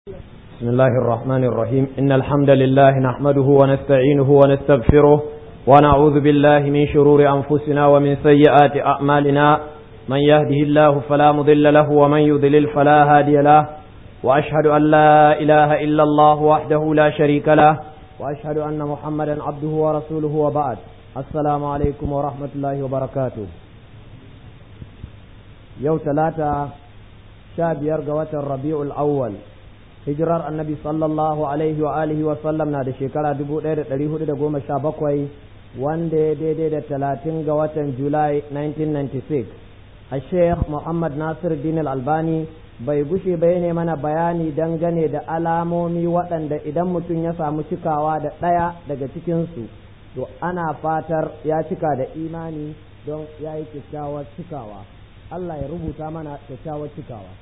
بسم الله الرحمن الرحيم إن الحمد لله نحمده ونستعينه ونستغفره ونعوذ بالله من شرور أنفسنا ومن سيئات أعمالنا من يهده الله فلا مضل له ومن يضلل فلا هادي له وأشهد أن لا إله إلا الله وحده لا شريك له وأشهد أن محمدا عبده ورسوله وبعد السلام عليكم ورحمة الله وبركاته يوم ثلاثة شاب يرقى الربيع الأول hijirar annabi sallallahu alaihi wa alihi wa sallam na da shekara dubu ɗaya da ɗari hudu da goma sha bakwai wanda ya daidai da talatin ga watan julai 1996 a sheikh muhammad nasir din albani bai gushe bai ne mana bayani dangane da alamomi waɗanda idan mutum ya samu cikawa da ɗaya daga cikinsu to ana fatar ya cika da imani don ya yi kyakkyawar cikawa allah ya rubuta mana kyakkyawar cikawa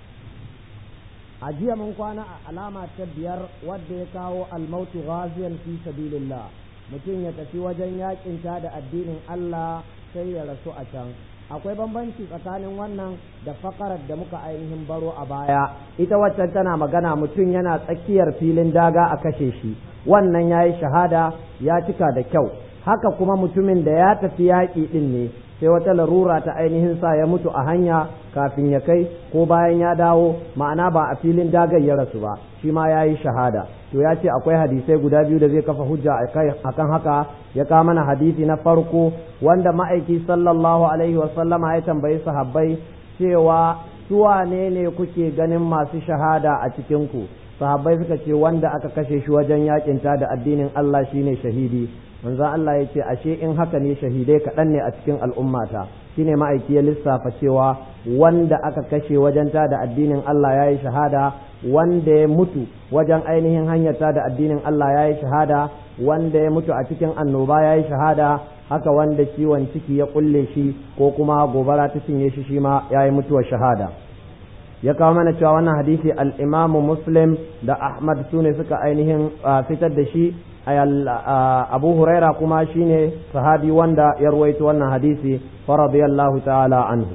a jiya mun kwana a alama ta biyar wadda ya kawo almautu ghaziyan fi sabilillah mutum ya tafi wajen yakin ta da addinin Allah sai ya rasu a can akwai bambanci tsakanin wannan da fakarar da muka ainihin baro a baya ita waccan tana magana mutum yana tsakiyar filin daga a kashe shi wannan ya yi shahada ya cika da kyau haka kuma mutumin da ya tafi yaƙi ɗin ne sai wata larura ta ainihin sa ya mutu a hanya kafin ya kai ko bayan ya dawo ma'ana ba a filin dagar ya rasu ba shi ma ya yi shahada to ya ce akwai hadisai guda biyu da zai kafa hujja a kan haka ya kawo mana hadisi na farko wanda ma'aiki sallallahu alaihi wasallama ya tambayi sahabbai cewa su wane ne kuke ganin masu shahada a cikinku sahabbai suka ce wanda aka kashe shi wajen yakinta da addinin Allah shine shahidi manzo Allah ya ce ashe in haka ne shahidai kaɗan ne a cikin al'ummata shine ma'aiki ya lissafa cewa wanda aka kashe wajen ta da addinin Allah ya yi shahada wanda ya mutu wajen ainihin hanyar ta da addinin Allah ya yi shahada wanda ya mutu a cikin annoba ya yi shahada haka wanda ciwon ciki ya kulle shi ko kuma gobara ta cinye shi shi ma ya yi mutuwar shahada ya kawo mana cewa wannan hadisi al-imamu muslim da ahmad su ne suka ainihin fitar da shi abu huraira kuma shine sahabi wanda ya ruwaito wannan hadisi fa radiyallahu ta'ala anhu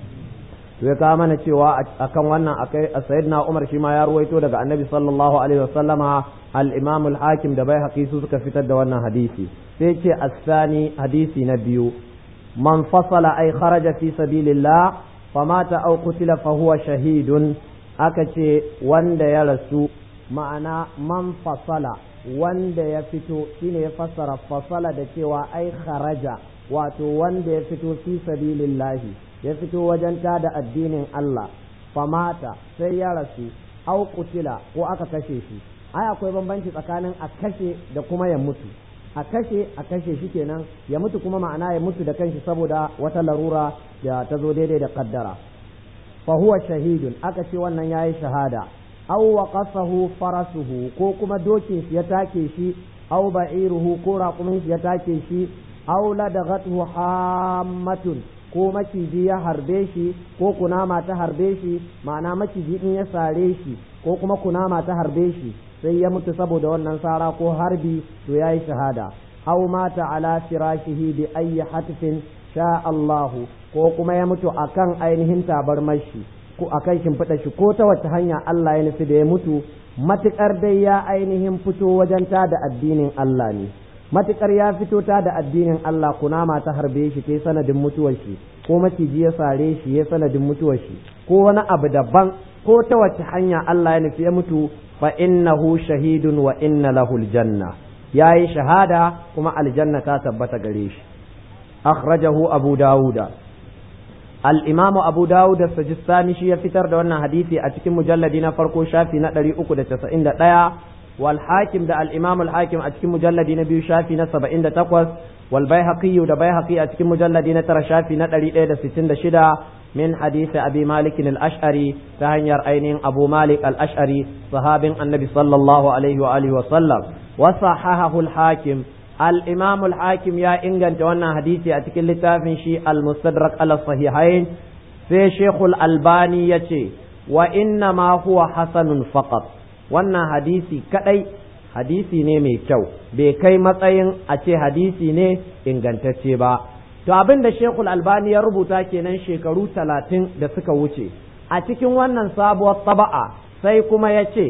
to ya kawo mana cewa akan wannan akai sayyidina umar shi ma ya ruwaito daga annabi sallallahu alaihi wasallama al-imam al-hakim da bai su suka fitar da wannan hadisi sai ce asani hadisi na biyu man fasala ay kharaja fi sabilillah famata aw qutila fa huwa shahidun aka ce wanda ya rasu ma'ana man fasala wanda ya fito shine ya fassara fasala da cewa ai kharaja wato wanda ya fito fi sabilillahi ya fito wajen tada addinin Allah famata sai ya rasu au kutila ko aka kashe shi ai akwai bambanci tsakanin a kashe da kuma ya mutu a kashe a kashe shi kenan ya mutu kuma ma'ana ya mutu da kanshi saboda wata larura da ta zo daidai da kaddara fa huwa shahidun aka ce wannan yayi shahada aw waqasahu farasuhu ko kuma dokin shi ya take shi aw ba'iruhu ko raƙumin shi ya take shi aw ladaghathu hammatun ko maciji ya harbe shi ko kunama ta harbe shi ma'ana maciji in ya sare shi ko kuma kunama ta harbe shi sai ya mutu saboda wannan sara ko harbi to yayi shahada aw mata ala firashihi bi ayyi hatfin sha Allahu ko kuma ya mutu akan ainihin tabarmar shi ko a kan shimfiɗa shi ko ta wace hanya Allah ya nufi da ya mutu matuƙar dai ya ainihin fito wajen ta da addinin Allah ne matuƙar ya fito ta da addinin Allah kunama ta harbe shi ta sanadin mutuwar shi ko maciji ya sare shi ya sanadin mutuwar shi ko wani abu daban ko ta wace hanya Allah ya nufi ya mutu fa innahu shahidun wa inna lahu aljanna yayi shahada kuma aljanna ta tabbata gare shi akhrajahu abu dawuda الإمام أبو داود السجستاني شي فتر دون حديثي أتكم مجلد نفرقو شافي نتري أكو دا تسعين دا والحاكم دا الإمام الحاكم أتكم مجلد نبي شافي نسبة إن دا تقوز والبيهقي دا بيهقي أتكم مجلد نتر شافي نتري دا ستين دا شدا من حديث أبي مالك الأشعري تهنير أينين أبو مالك الأشعري صحاب النبي صلى الله عليه وآله وسلم وصححه الحاكم الإمام الحاكم يا إنجن تونا حديثي أتكل لتافن شي المستدرك على الصحيحين في شيخ الألباني يتي وإنما هو حسن فقط وانا حديثي كأي hadisi ne mai kyau bai kai matsayin a ce hadisi ne ingantacce ba to abin da shekul albani ya rubuta kenan shekaru talatin da suka wuce a cikin wannan sabuwar taba'a sai kuma ya ce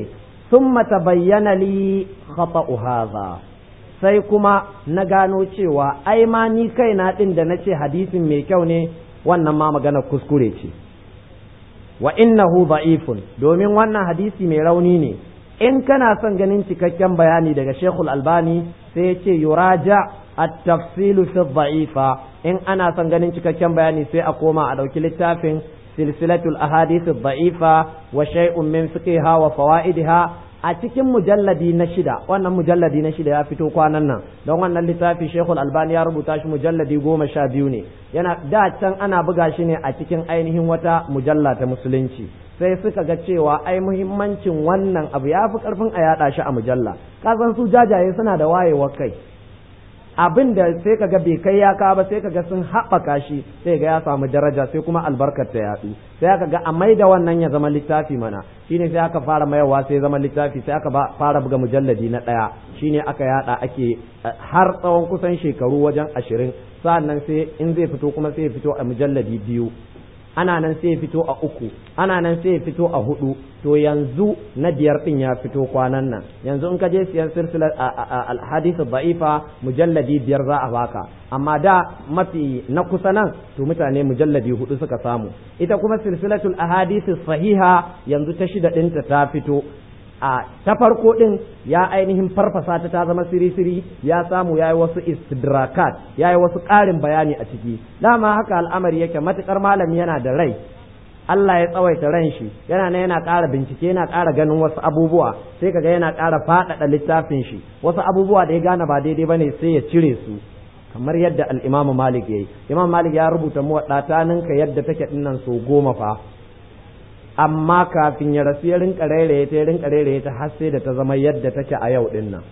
thumma tabayyana li khata'u hadha sai kuma na gano cewa ai ma ni kaina din da nace hadisin mai kyau ne wannan ma magana kuskure ce wa innahu da'ifun domin wannan hadisi mai rauni ne in kana son ganin cikakken bayani daga Sheikhul Albani sai ya ce yuraja at-tafsilu fi dha'ifa in ana son ganin cikakken bayani sai a koma a dauki littafin silsilatul ahadith ad-da'ifa wa shay'un min fiqhiha wa fawaidiha a cikin mujalladi na shida wannan mujalladi na shida ya fito kwanan nan don wannan littafi Sheikhul Albani ya rubuta shi mujalladi goma sha biyu ne yana da can ana buga shi ne a cikin ainihin wata mujalla ta musulunci sai suka ga cewa ai muhimmancin wannan abu ya fi karfin a yada shi a mujalla kasan su jajaye suna da wayewa kai abin da sai kaga bai kai ya ka ba sai kaga sun haɓaka shi sai ga ya samu daraja sai kuma albarkar ta yaɗu sai aka ga a maida wannan ya zama littafi mana shine sai aka fara mayarwa sai zama littafi sai aka fara buga mujalladi na ɗaya shine aka yada ake har tsawon kusan shekaru wajen ashirin sa'annan sai in zai fito kuma sai ya fito a mujalladi biyu ana nan sai ya fito a uku ana nan sai ya fito a hudu to yanzu na biyar din ya fito kwanan nan yanzu in ka je siyan silsilar alhadith da'ifa mujalladi biyar za a baka amma da mafi na kusa nan to mutane mujalladi hudu suka samu ita kuma silsilatul ahadith sahiha yanzu ta shida ɗinta ta fito a ta farko din ya ainihin farfasa ta ta zama siri-siri ya samu ya yi wasu istidrakat ya yi wasu ƙarin bayani a ciki dama haka al'amari yake matuƙar malami yana da rai Allah ya tsawaita ran shi yana nan yana ƙara bincike yana ƙara ganin wasu abubuwa sai kaga yana ƙara faɗaɗa littafin shi wasu abubuwa da ya gane ba daidai bane sai ya cire su kamar yadda al-Imam Malik yayi Imam Malik ya rubuta muwadda ninka yadda take dinnan so goma fa amma kafin ya rasu ya rinka rairaye ta ya rinka rairaye ta har sai da ta zama yadda take a yau din nan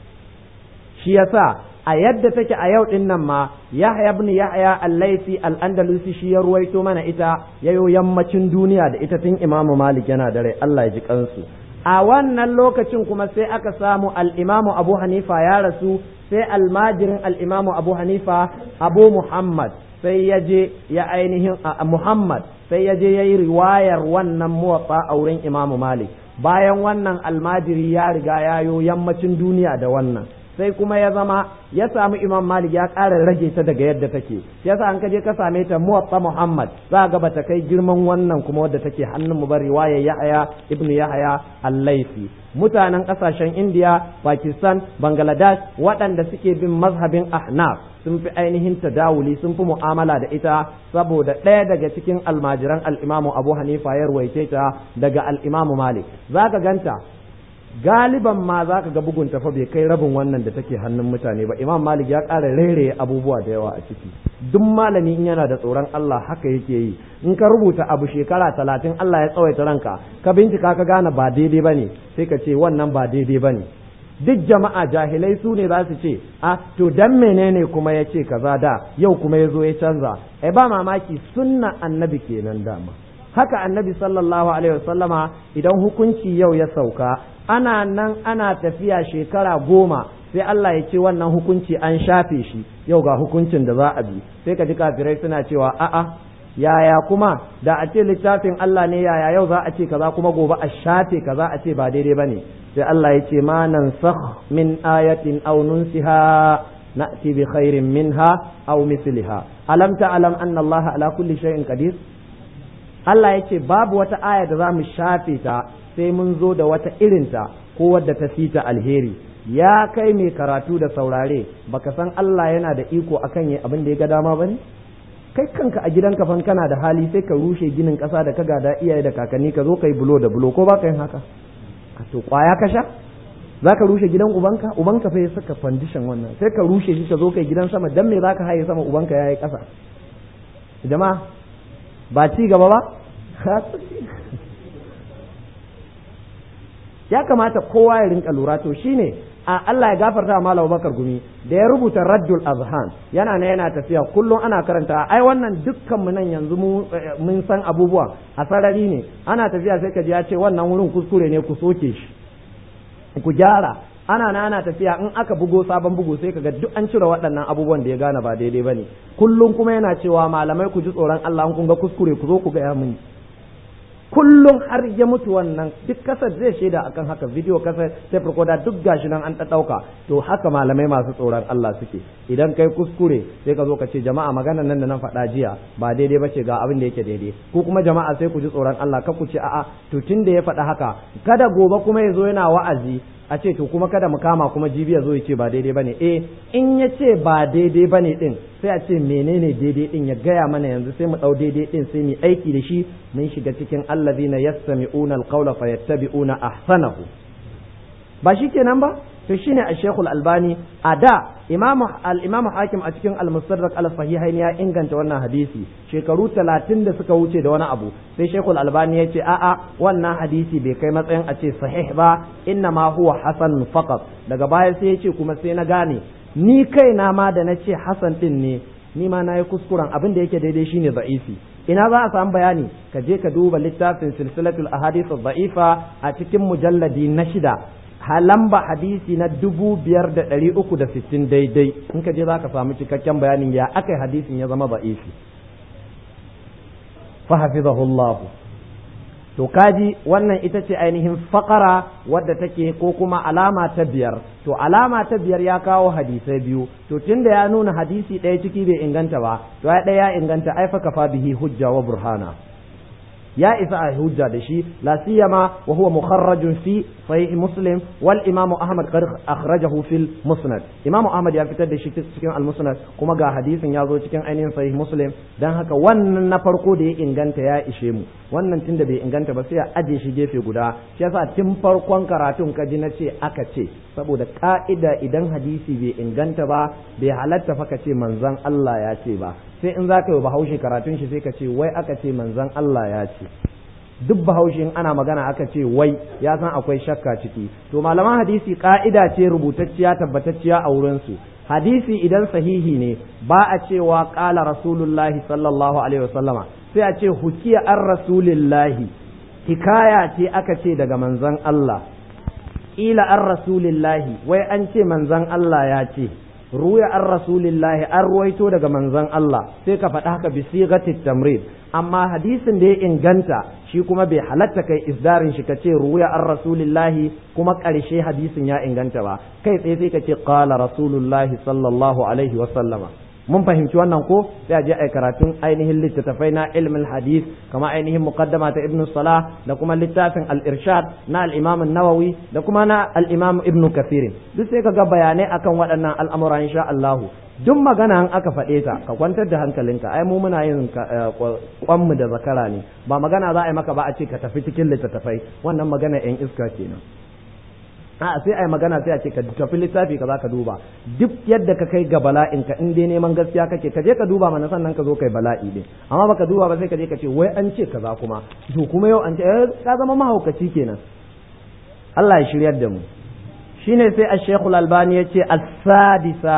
shi yasa a yadda take a yau din nan ma Yahya ibn Yahya al-Laythi al-Andalusi shi ya ruwaito mana ita yayo yammacin duniya da ita tun Imam Malik yana da rai Allah ya ji kansu a wannan lokacin kuma sai aka samu al-Imam Abu Hanifa ya rasu sai almajirin al-Imam Abu Hanifa Abu Muhammad sai ya je ya ainihin Muhammad sai ya je ya yi riwayar wannan muwatsa a wurin Imam Malik bayan wannan almajiri ya riga ya yo yammacin duniya da wannan sai kuma ya zama ya samu Imam Malik ya ƙara rage ta daga yadda take yasa an kaje ka same ta muwatsa Muhammad za ga bata kai girman wannan kuma wadda take hannun mu ba riwayar Yahaya ibn Yahaya al-Laifi mutanen ƙasashen India Pakistan Bangladesh waɗanda suke bin mazhabin Ahnaf sun fi ainihin tadawuli sun fi mu'amala da ita saboda ɗaya daga cikin almajiran al'imamu abu hanifa ya ruwaice ta daga al'imamu malik za ka ganta galiban ma za ka ga bugun tafa bai kai rabin wannan da take hannun mutane ba imam malik ya ƙara rairaye abubuwa da yawa a ciki duk malami in yana da tsoron allah haka yake yi in ka rubuta abu shekara talatin allah ya tsawaita ranka ka bincika ka gane ba daidai ba ne sai ka ce wannan ba daidai ba ne duk jama'a jahilai su ne za su ce a to dan menene kuma ya ce kaza da yau kuma ya zo ya canza ai ba mamaki sunna annabi kenan dama haka annabi sallallahu alaihi wasallama idan hukunci yau ya sauka ana nan ana tafiya shekara goma sai Allah ya ce wannan hukunci an shafe shi yau ga hukuncin da za a bi sai ka ji kafirai suna cewa a'a yaya kuma da a ce littafin Allah ne yaya yau za a ce kaza kuma gobe a shafe kaza a ce ba daidai bane sai Allah ya ce ma nansakh min ayatin aw nunsiha na'ti bi khairin minha aw mithliha alam ta'lam anna Allah ala kulli shay'in qadir Allah ya ce babu wata aya da za mu shafe ta sai mun zo da wata irinta ko wadda ta fita alheri ya kai mai karatu da saurare baka san Allah yana da iko akan yi abin da ya ga dama bane kai kanka a gidanka fan kana da hali sai ka rushe ginin ƙasa da ka gada iyaye da kakanni ka zo ka yi bulo da bulo ko ba ka yin haka a to kwaya ka sha za ka rushe gidan ubanka ubanka fa ya saka fandishan wannan sai ka rushe shi ka zo ka yi gidan sama dan me za ka haye sama ubanka ya yi ƙasa jama'a ba ci gaba ba ya kamata kowa ya rinka lura to shine a Allah ya gafarta Malam Bakar Gumi da ya rubuta Raddul Azhan yana ne yana tafiya kullum ana karanta ai wannan dukkan mu nan yanzu mu mun san abubuwa a sarari ne ana tafiya sai ka ji ya ce wannan wurin kuskure ne ku soke shi ku gyara ana na ana tafiya in aka bugo sabon bugu sai kaga duk an cire waɗannan abubuwan da ya gane ba daidai bane kullum kuma yana cewa malamai ku ji tsoron Allah kun ga kuskure ku zo ku ga ya muni kullum har ya mutu wannan duk kasar zai shaida akan haka video kasar tape recorder duk gashi nan an ɗauka to haka malamai masu tsoron Allah suke idan kai kuskure sai ka zo ka ce jama'a maganar nan da na faɗa jiya ba daidai ba ce ga abin da yake daidai ko kuma jama'a sai ku ji tsoron Allah ka ku ce a'a to tun da ya faɗa haka kada gobe kuma ya zo yana wa'azi a ce to kuma kada mu kama kuma jibi ya zo ya ce ba daidai bane eh in ya ce ba daidai bane din sai a ce menene daidai din ya gaya mana yanzu sai mu dau daidai din sai mu aiki da shi mun shiga cikin allazina yastami'una alqawla fayattabi'una ahsanahu ba shi kenan ba to shine a shekul albani a da imamu al-imamu hakim a cikin al-mustadrak al-sahihain ya inganta wannan hadisi shekaru talatin da suka wuce da wani abu sai shekul albani ya ce a'a wannan hadisi bai kai matsayin a ce sahih ba inna ma huwa hasan faqat daga baya sai ya ce kuma sai na gane ni kaina ma da na ce hasan din ne ni ma na yi kuskuren abin da yake daidai shine za'ifi ina za a samu bayani ka je ka duba littafin silsilatul ahadith da'ifa a cikin mujalladi na shida lamba hadisi na dubu biyar da ɗari uku da sittin daidai in ka je za ka samu cikakken bayanin ya aka hadisin ya zama ba'ifi fahafizahullahu to kaji wannan ita ce ainihin fakara wadda take ko kuma alama ta biyar to alama ta biyar ya kawo hadisai biyu to tunda ya nuna hadisi ɗaya ciki bai inganta ba to ya ɗaya ya inganta ai fa kafa bihi hujja wa burhana ya isa a hujja da shi la siyama wa huwa mukharrajun fi sahih muslim wal imam ahmad qad akhrajahu fil musnad imam ahmad ya fitar da shi cikin al musnad kuma ga hadisin ya zo cikin ainihin sahih muslim dan haka wannan na farko da ya inganta ya ishe mu wannan tunda bai inganta ba sai a aje shi gefe guda shi yasa tun farkon karatun ka ji na ce aka ce saboda ka'ida idan hadisi bai inganta ba bai halatta fa ka ce manzon Allah ya ce ba sai in za ka yi bahaushe karatun shi sai ka ce wai aka ce manzon Allah ya ce duk bahaushe in ana magana aka ce wai ya san akwai shakka ciki to malaman hadisi ka'ida ce rubutacciya tabbatacciya a wurin su hadisi idan sahihi ne ba a cewa qala rasulullahi sallallahu alaihi wasallama sai a ce hukiya an rasulillahi hikaya ce aka ce daga manzon Allah ila an rasulillahi wai an ce manzon Allah ya ce ruya an rasulillahi an ruwaito daga manzon Allah sai ka faɗa haka bi sigatit tamrid amma hadisin da ya inganta shi kuma bai halatta kai isdarin shi ka ce ruya an rasulillahi kuma ƙarshe hadisin ya inganta ba kai tsaye sai ka ce qala rasulullahi sallallahu alaihi wa sallama mun fahimci wannan ko sai a je ai karatun ainihin littattafai na ilmin hadith kama ainihin muqaddama ta ibnu salah da kuma littafin al-irshad na al-imam an-nawawi da kuma na al-imam ibnu kathir duk sai kaga bayanai akan waɗannan al'amura insha Allah duk magana an aka faɗe ta ka kwantar da hankalinka ai mu muna yin kwanmu da zakara ne ba magana za a yi maka ba a ce ka tafi cikin littattafai wannan magana yan iska kenan a sai ai magana sai a ce ka tafi littafi ka za ka duba duk yadda ka kai ga bala'in ka in dai neman gaskiya kake ka je ka duba mana sannan ka zo kai bala'i din amma baka duba ba sai ka je ka ce wai an ce kaza kuma to kuma yau an ce ka zama mahaukaci kenan Allah ya shiryar da mu shine sai Ash-Sheikh Al-Albani yace as-sadisa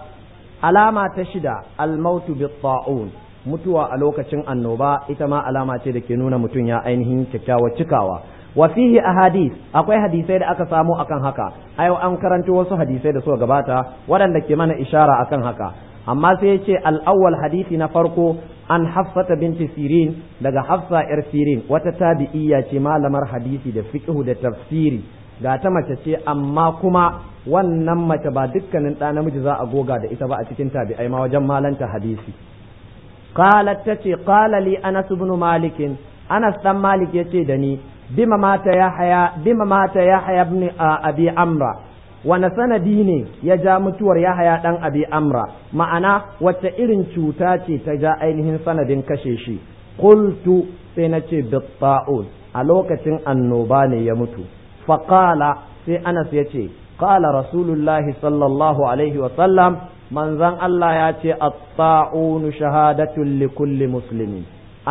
alama ta shida al-maut bi-ta'un mutuwa a lokacin annoba ita ma alama ce da ke nuna mutum ya ainihin kyakkyawar cikawa wa fihi ahadith akwai hadisai da aka samu akan haka ayo an karanto wasu hadisai da suka gabata waɗanda ke mana ishara akan haka amma sai ya ce al-awwal hadisi na farko an hafsata binti sirin daga hafsa yar sirin wata tabi'iyya ce malamar hadisi da fiqhu da tafsiri ga ta mace ce amma kuma wannan mace ba dukkanin ɗa namiji za a goga da ita ba a cikin tabi'ai ma wajen malanta hadisi qalat tace qala li anas ibn malik anas dan malik yace da ni bima mata yahya bima mata yahya ibn abi amra wani sanadi ne ya ja mutuwar yahaya dan abi amra ma'ana wacce irin cuta ce ta ja ainihin sanadin kashe shi qultu sai na ce bitta'un a lokacin annoba ne ya mutu faqala sai anas ya ce qala rasulullahi sallallahu alaihi wa sallam manzon Allah ya ce at-ta'unu shahadatun li kulli muslimin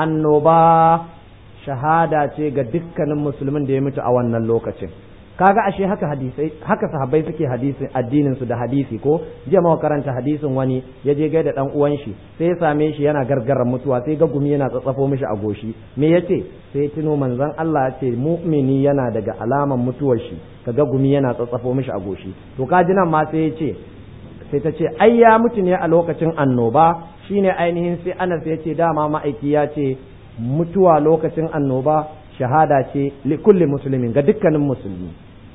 annoba shahada ce ga dukkanin musulmin da ya mutu a wannan lokacin kaga ashe haka hadisai haka sahabbai suke hadisin addinin su da hadisi ko jiya mawa karanta hadisin wani ya je gaida dan uwan shi sai ya same shi yana gargaran mutuwa sai ga gumi yana tsatsafo mishi a goshi me yace sai tuno manzon Allah ya ce mu'mini yana daga alaman mutuwar shi kaga gumi yana tsatsafo mishi a goshi to kaji nan ma sai ya ce sai ta ce ai ya mutu ne a lokacin annoba shine ainihin sai Anas ya ce dama ma'aiki ya ce mutuwa lokacin annoba shahada ce li kulli muslimin ga dukkanin musulmi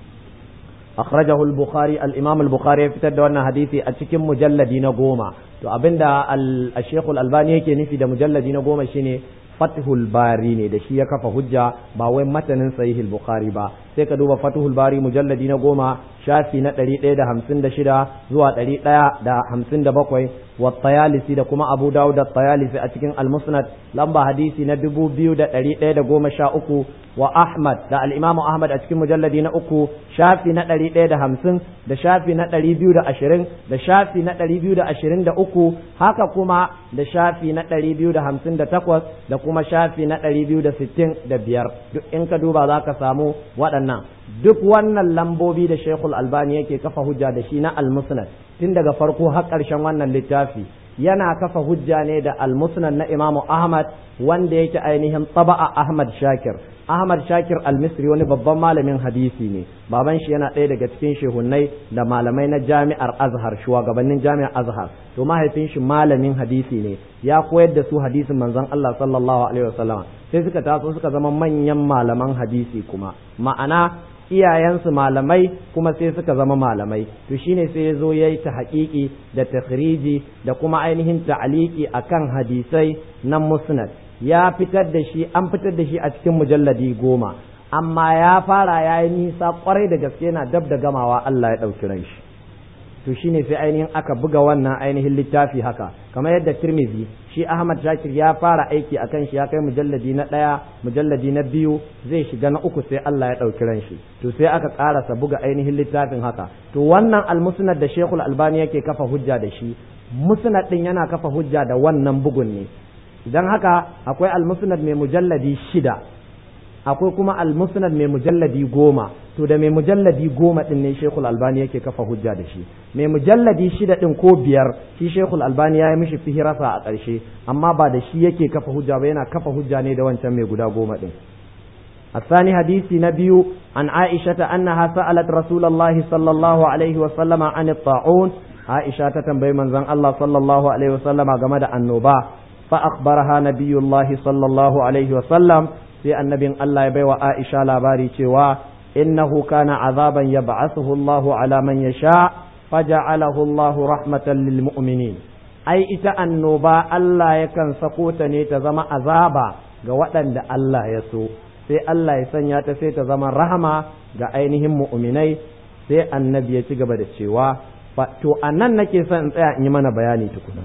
akhrajahu al-bukhari al-imam al-bukhari ya fitar da wannan hadisi a cikin mujalladi na goma to abinda al-shaykh al-albani yake nufi da mujalladi na goma shine fathul bari ne da shi ya kafa hujja ba wai matanin sahih al-bukhari ba sai ka duba fathul bari mujalladi na goma shafi na ɗari ɗaya da hamsin da shida zuwa ɗari ɗaya da hamsin da bakwai wa tayalisi da kuma abu dawud da tayalisi a cikin al-musnad lamba hadisi na dubu biyu da ɗari ɗaya da goma sha uku wa ahmad da al-imamu ahmad a cikin mujalladi na uku shafi na ɗari ɗaya da hamsin da shafi na ɗari biyu da ashirin da shafi na ɗari biyu da ashirin da uku haka kuma da shafi na ɗari biyu da hamsin da takwas da kuma shafi na ɗari biyu da sittin da biyar duk in ka duba za ka samu waɗannan duk wannan lambobi da shekul albani yake kafa hujja da shi na almusnad tun daga farko har ƙarshen wannan littafi yana kafa hujja ne da almusnad na imamu ahmad wanda yake ainihin taba'a ahmad shakir ahmad shakir almisri wani babban malamin hadisi ne baban shi yana ɗaya daga cikin shehunnai da malamai na jami'ar azhar shugabannin jami'ar azhar to mahaifin shi malamin hadisi ne ya koyar da su hadisin manzon Allah sallallahu alaihi wasallam sai suka taso suka zama manyan malaman hadisi kuma ma'ana iyayensu malamai kuma sai suka zama malamai to shine sai ya zo ya yi ta haƙiƙi da takhriji da kuma ainihin ta'aliki akan hadisai na musnad ya fitar da shi an fitar da shi a cikin mujalladi goma amma ya fara ya yi nisa kwarai da gaske yana dab da gamawa Allah ya ɗauki ran shi to shine sai ainihin aka buga wannan ainihin littafi haka kamar yadda Tirmidhi shi Ahmad Shakir ya fara aiki akan shi ya kai mujalladi na ɗaya mujalladi na biyu zai shiga na uku sai Allah ya ɗauki ran shi to sai aka ƙarasa buga ainihin littafin haka to wannan almusnad da Sheikhul Albani yake kafa hujja da shi musnad din yana kafa hujja da wannan bugun ne idan haka akwai almusnad mai mujalladi shida akwai kuma almusnad mai mujalladi goma to da mai mujalladi goma din ne shekul albani yake kafa hujja da shi mai mujalladi shida din ko biyar shi shekul albani ya yi mishi fihirasa a ƙarshe amma ba da shi yake kafa hujja ba yana kafa hujja ne da wancan mai guda goma din الثاني حديث نبي عن عائشة أنها سألت رسول الله صلى الله عليه وسلم عن الطاعون عائشة تنبي من زن الله صلى الله عليه وسلم جمد النوبة فأخبرها نبي الله صلى الله عليه وسلم sai annabin Allah ya baiwa Aisha labari cewa innahu kana azaban yab'athuhu Allahu ala man yasha faja'alahu Allahu rahmatan lil mu'minin ai ita annoba Allah yakan sako ta ne ta zama azaba ga waɗanda Allah ya so sai Allah ya sanya ta sai ta zama rahama ga ainihin mu'minai sai annabi ya ci gaba da cewa to anan nake son in tsaya in yi mana bayani tukuna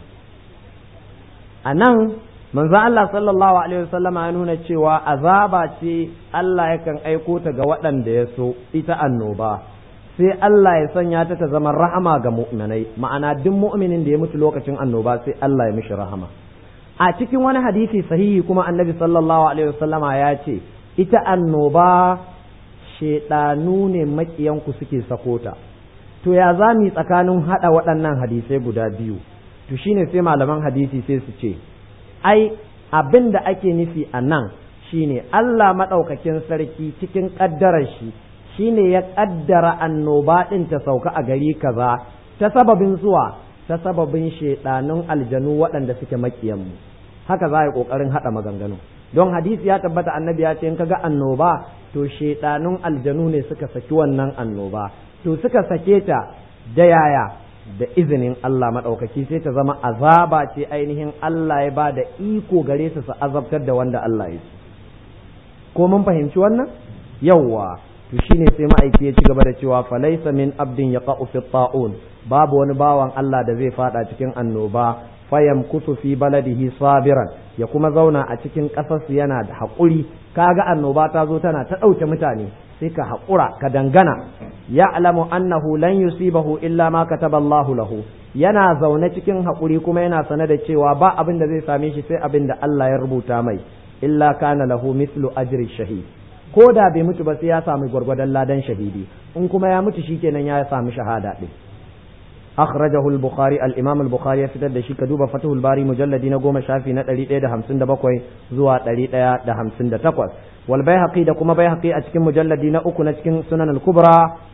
anan manzo Allah sallallahu alaihi wasallam ya nuna cewa azaba ce Allah yakan aiko ta ga waɗanda ya so ita annoba sai Allah ya sanya ta ta zama rahama ga mu'minai ma'ana duk mu'minin da ya mutu lokacin annoba sai Allah ya mishi rahama a cikin wani hadisi sahihi kuma annabi sallallahu alaihi wasallama ya ce ita annoba shedanu ne makiyanku suke sakota to ya za mu tsakanin hada waɗannan hadisai guda biyu to shine sai malaman hadisi sai su ce ai abin da ake nufi a nan shine Allah maɗaukakin sarki cikin ƙaddarar shi shine ya ƙaddara annoba ɗin ta sauka a gari kaza ta sababin zuwa ta sababin shaiɗanun aljanu waɗanda suke maƙiyanmu haka za a yi ƙoƙarin haɗa maganganu don hadisi ya tabbata annabi ya ce in kaga annoba to shaiɗanun aljanu ne suka saki wannan annoba to suka sake ta da yaya da izinin Allah maɗaukaki sai ta zama azaba ce ainihin Allah ya ba da iko gare su su azabtar da wanda Allah ya so ko mun fahimci wannan yawwa to shine sai ma'aiki ya ci gaba da cewa falaysa min abdin yaqa'u fi ta'un babu wani bawan Allah da zai fada cikin annoba fayam kusu fi baladihi sabiran ya kuma zauna a cikin ƙasarsu yana da haƙuri kaga annoba ta zo tana ta ɗauke mutane sai ka haƙura ka dangana ya alamu annahu lan yusibahu illa ma kataba Allahu lahu yana zaune cikin haƙuri kuma yana sane da cewa ba abin da zai same shi sai abin da Allah ya rubuta mai illa kana lahu mislu ajri shahid ko da bai mutu ba sai ya samu gwargwadon ladan shahidi in kuma ya mutu shikenan ya samu shahada din أخرجه البخاري الإمام البخاري في تد شيء كدوب فتح الباري مجلد نقوم شافي نتري إيه ده همسن دبقوي زوا تري إيه ده همسن دتقوس والبيهقي ده كما بيهقي أتكن مجلد نأكو نتكن سنن الكبرى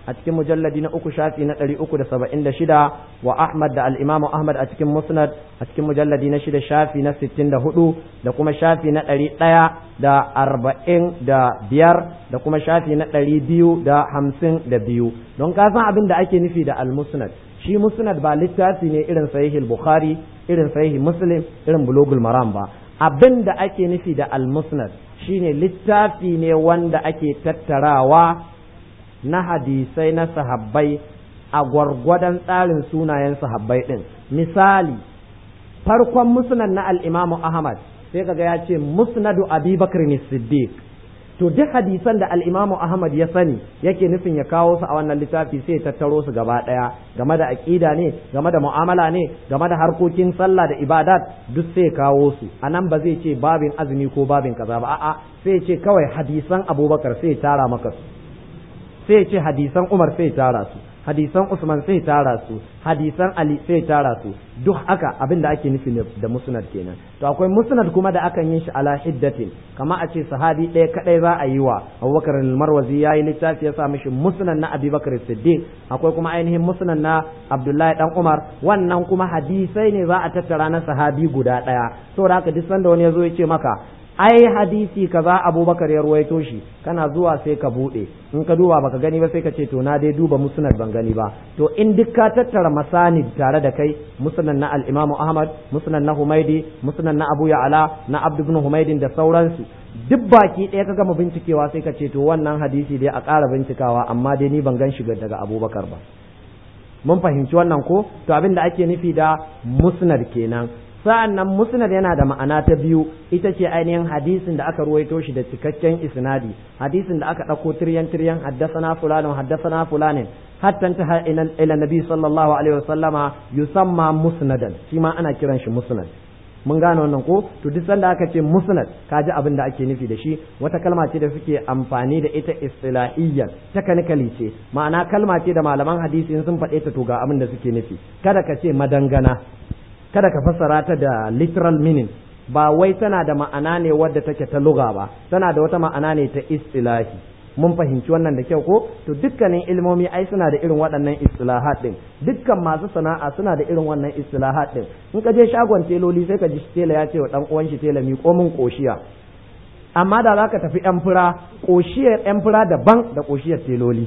a cikin mujalladi na uku shafi na ɗari uku da saba'in da shida wa ahmad da al'imamu ahmad a cikin musnad a cikin mujalladi na shida shafi na sittin da hudu da kuma shafi na ɗari ɗaya da arba'in da biyar da kuma shafi na ɗari biyu da hamsin da biyu don ka san abin da ake nufi da al-musnad shi musnad ba littafi ne irin sahihul bukhari irin sahihi muslim irin bulugul maram ba abin da ake nufi da al-musnad shine littafi ne wanda ake tattarawa na hadisai na sahabbai a gwargwadon tsarin sunayen sahabbai din misali farkon musnad na al-imamu ahmad sai kaga ya ce musnadu abi bakr siddiq to duk hadisan da al-imamu ahmad ya sani yake nufin ya kawo su a wannan littafi sai ya tattaro su gaba daya game da aqida ne game da mu'amala ne game da harkokin sallah da ibadat duk sai ya kawo su anan ba zai ce babin azumi ko babin kaza ba a'a sai ya ce kawai hadisan abubakar sai ya tara maka su sai ya ce hadisan umar sai ya tara su hadisan Usman sai tara su hadisan Ali sai tara su duk haka abin da ake nufi da musnad kenan to akwai musnad kuma da akan yin shi ala hiddatin kama a ce sahabi ɗaya kadai za a yi wa Abubakar al-Marwazi yayi littafi ya sa mishi musnad na Abi Bakar Siddiq akwai kuma ainihin musnad na Abdullahi dan Umar wannan kuma hadisai ne za a tattara na sahabi guda ɗaya saboda haka duk sanda wani ya zo ya ce maka ai hadisi kaza abubakar ya ruwaito shi kana zuwa sai ka bude in ka duba baka gani ba sai ka ce to na dai duba musnad ban gani ba to in duk ka tattara masanid tare da kai musnad na al-imamu ahmad musnad na humaidi musnad na abu ya'ala na abdu ibn humaidin da sauransu duk baki ɗaya ka gama bincikewa sai ka ce to wannan hadisi dai a ƙara bincikawa amma dai ni ban gan shi daga abubakar ba mun fahimci wannan ko to abin da ake nufi da musnad kenan sa'an nan musnad yana da ma'ana ta biyu ita ce ainihin hadisin da aka ruwaito shi da cikakken isnadi hadisin da aka ɗauko tiryan tiryan haddasana fulanin haddasana fulanin hatta ta ila nabi sallallahu alaihi wasallama yusamma musnadan shi ma ana kiran shi musnad mun gane wannan ko to duk sanda aka ce musnad ka ji abin da ake nufi da shi wata kalma ce da suke amfani da ita istilahiyyan technically ce ma'ana kalma ce da malaman hadisi sun faɗe ta to ga abin da suke nufi kada ka ce madangana kada ka fassara ta da literal meaning ba wai tana da ma'ana ne wadda take ta luga ba tana da wata ma'ana ne ta istilahi mun fahimci wannan da kyau ko to dukkanin ilmomi ai suna da irin waɗannan istilahat din dukkan masu sana'a suna da irin wannan istilahat din in ka je shagon teloli sai ka ji tela ya ce wa dan uwan shi tela mi komin koshiya amma da zaka tafi yan fura koshiyar yan fura daban da koshiyar teloli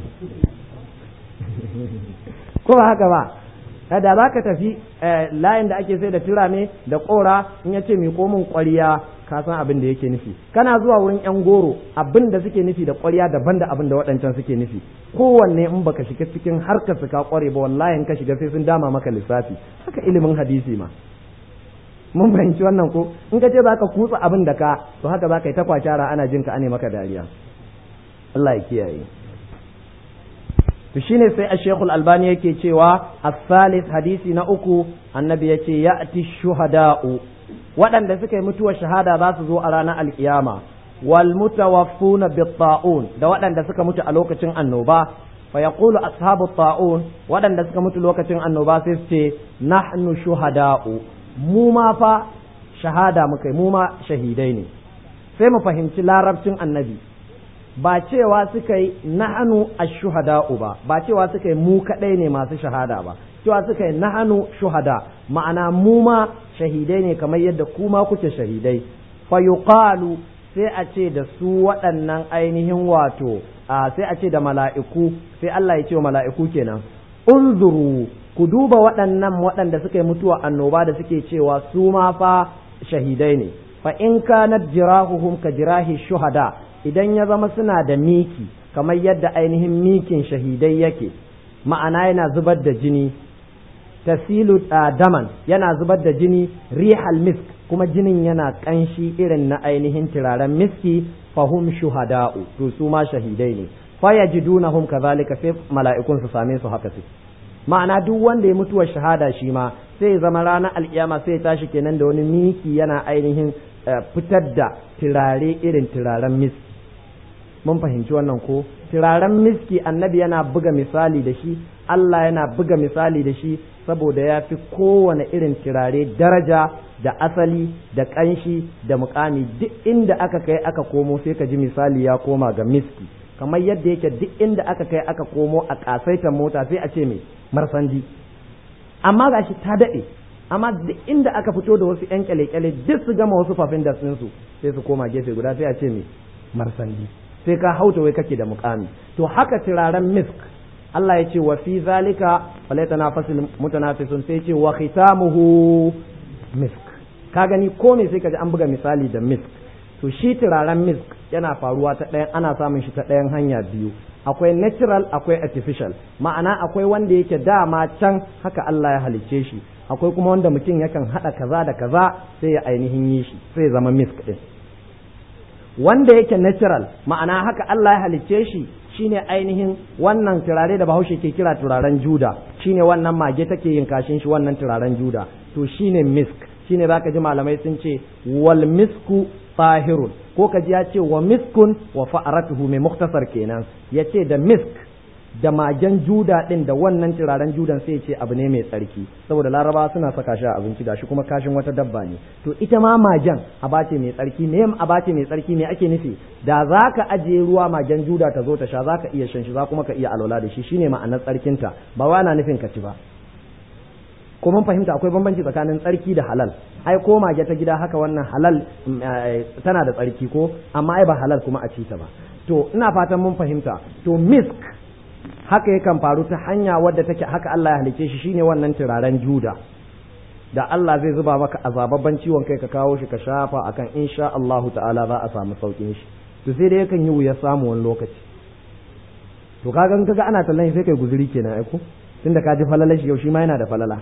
ko ba haka ba da za ka tafi layin da ake sai da turame da kora in ya ce mai komin kwariya ka san abin da yake nufi kana zuwa wurin yan goro abin da suke nufi da kwariya daban da abin da waɗancan suke nufi kowanne in baka shiga cikin harkar su ka kware ba wallahi in ka shiga sai sun dama maka lissafi haka ilimin hadisi ma mun fahimci wannan ko in ka ce za ka kutsa abin da ka to haka za ka yi ta kwacara ana jin ka ane maka dariya Allah ya kiyaye to shine sai a shekul albani yake cewa as-salis hadisi na uku annabi ya ce ya'ti shuhada'u waɗanda suka yi mutuwar shahada za su zo a ranar alkiyama wal mutawaffuna bit-ta'un da waɗanda suka mutu a lokacin annoba fa yaqulu ashabu ta'un waɗanda suka mutu lokacin annoba sai su ce nahnu shuhada'u mu ma fa shahada muka yi mu ma shahidai ne sai mu fahimci larabcin annabi ba cewa suka yi nahanu ash-shuhada'u ba ba cewa suka yi mu kadai ne masu shahada ba cewa suka yi nahanu shuhada ma'ana mu ma shahidai ne kamar yadda kuma kuke shahidai fa yuqalu sai a ce da su waɗannan ainihin wato sai a ce da mala'iku sai Allah ya ce wa mala'iku kenan unzuru ku duba waɗannan waɗanda suka yi mutuwa annoba da suke cewa su ma fa shahidai ne fa in kanat jirahuhum ka jirahi shuhada idan ya zama suna da miki kamar yadda ainihin mikin shahidai yake ma'ana yana zubar da jini tasilu daman yana zubar da jini rihal misk kuma jinin yana kanshi irin na ainihin turaren miski fahum shuhada'u to su ma shahidai ne fa yajidunahum kazalika sai mala'ikun su same su haka su ma'ana duk wanda ya mutuwar shahada shi ma sai zama ranar alkiyama sai tashi kenan da wani miki yana ainihin fitar da turare irin turaren miski mun fahimci wannan ko turaren miski annabi yana buga misali da shi Allah yana buga misali da shi saboda ya fi kowane irin turare daraja da asali da ƙanshi da mukami duk inda aka kai aka komo sai ka ji misali ya koma ga miski kamar yadda yake duk inda aka kai aka komo a kasaitar mota sai a ce mai marsandi amma gashi ta daɗe amma duk inda aka fito da wasu yan kyale-kyale duk su gama wasu fafin da su sai su koma gefe guda sai a ce mai marsandi sai ka hauta wai kake da mukami to haka turaren misk Allah ya ce wa fi zalika falaitana fasil mutanafisun sai ce wa khitamuhu misk ka gani ko me sai ka ji an buga misali da misk to shi turaren misk yana faruwa ta ɗayan ana samun shi ta ɗayan hanya biyu akwai natural akwai artificial ma'ana akwai wanda yake dama can haka Allah ya halicce shi akwai kuma wanda mutum yakan haɗa kaza da kaza sai ya ainihin yi shi sai ya zama misk ɗin wanda yake natural ma'ana haka Allah ya halicce shi shine ainihin wannan turare da bahaushe ke kira turaren juda shine wannan mage take yin kashin shi wannan turaren juda to shine misk shine zaka ji malamai sun ce wal misku tahirun ko ka ji ya ce wa miskun wa fa'aratuhu mai muktasar kenan ya ce da misk da magen juda din da wannan turaren judan sai ce abu ne mai tsarki saboda laraba suna saka shi a abinci gashi kuma kashin wata dabba ne to ita ma magen abace mai tsarki ne abace mai tsarki ne ake nufi da za ka ajiye ruwa magen juda ta zo ta sha za ka iya shan shi za kuma ka iya alwala da shi shine ma'anar tsarkinta ba wa na nufin ka ci ba ko mun fahimta akwai bambanci tsakanin tsarki da halal ai ko mage ta gida haka wannan halal tana da tsarki ko amma ai ba halal kuma a ci ta ba to ina fatan mun fahimta to misk haka yakan faru ta hanya wadda take haka Allah ya halice shi shine wannan turaren juda da Allah zai zuba maka azababban ciwon kai ka kawo shi ka shafa akan insha Allahu ta'ala za a samu saukin shi to sai dai yakan yi wuya samu wani lokaci to kaga kaga ana tallan sai kai guzuri kenan ai ko tunda ka ji falala shi yau shi ma yana da falala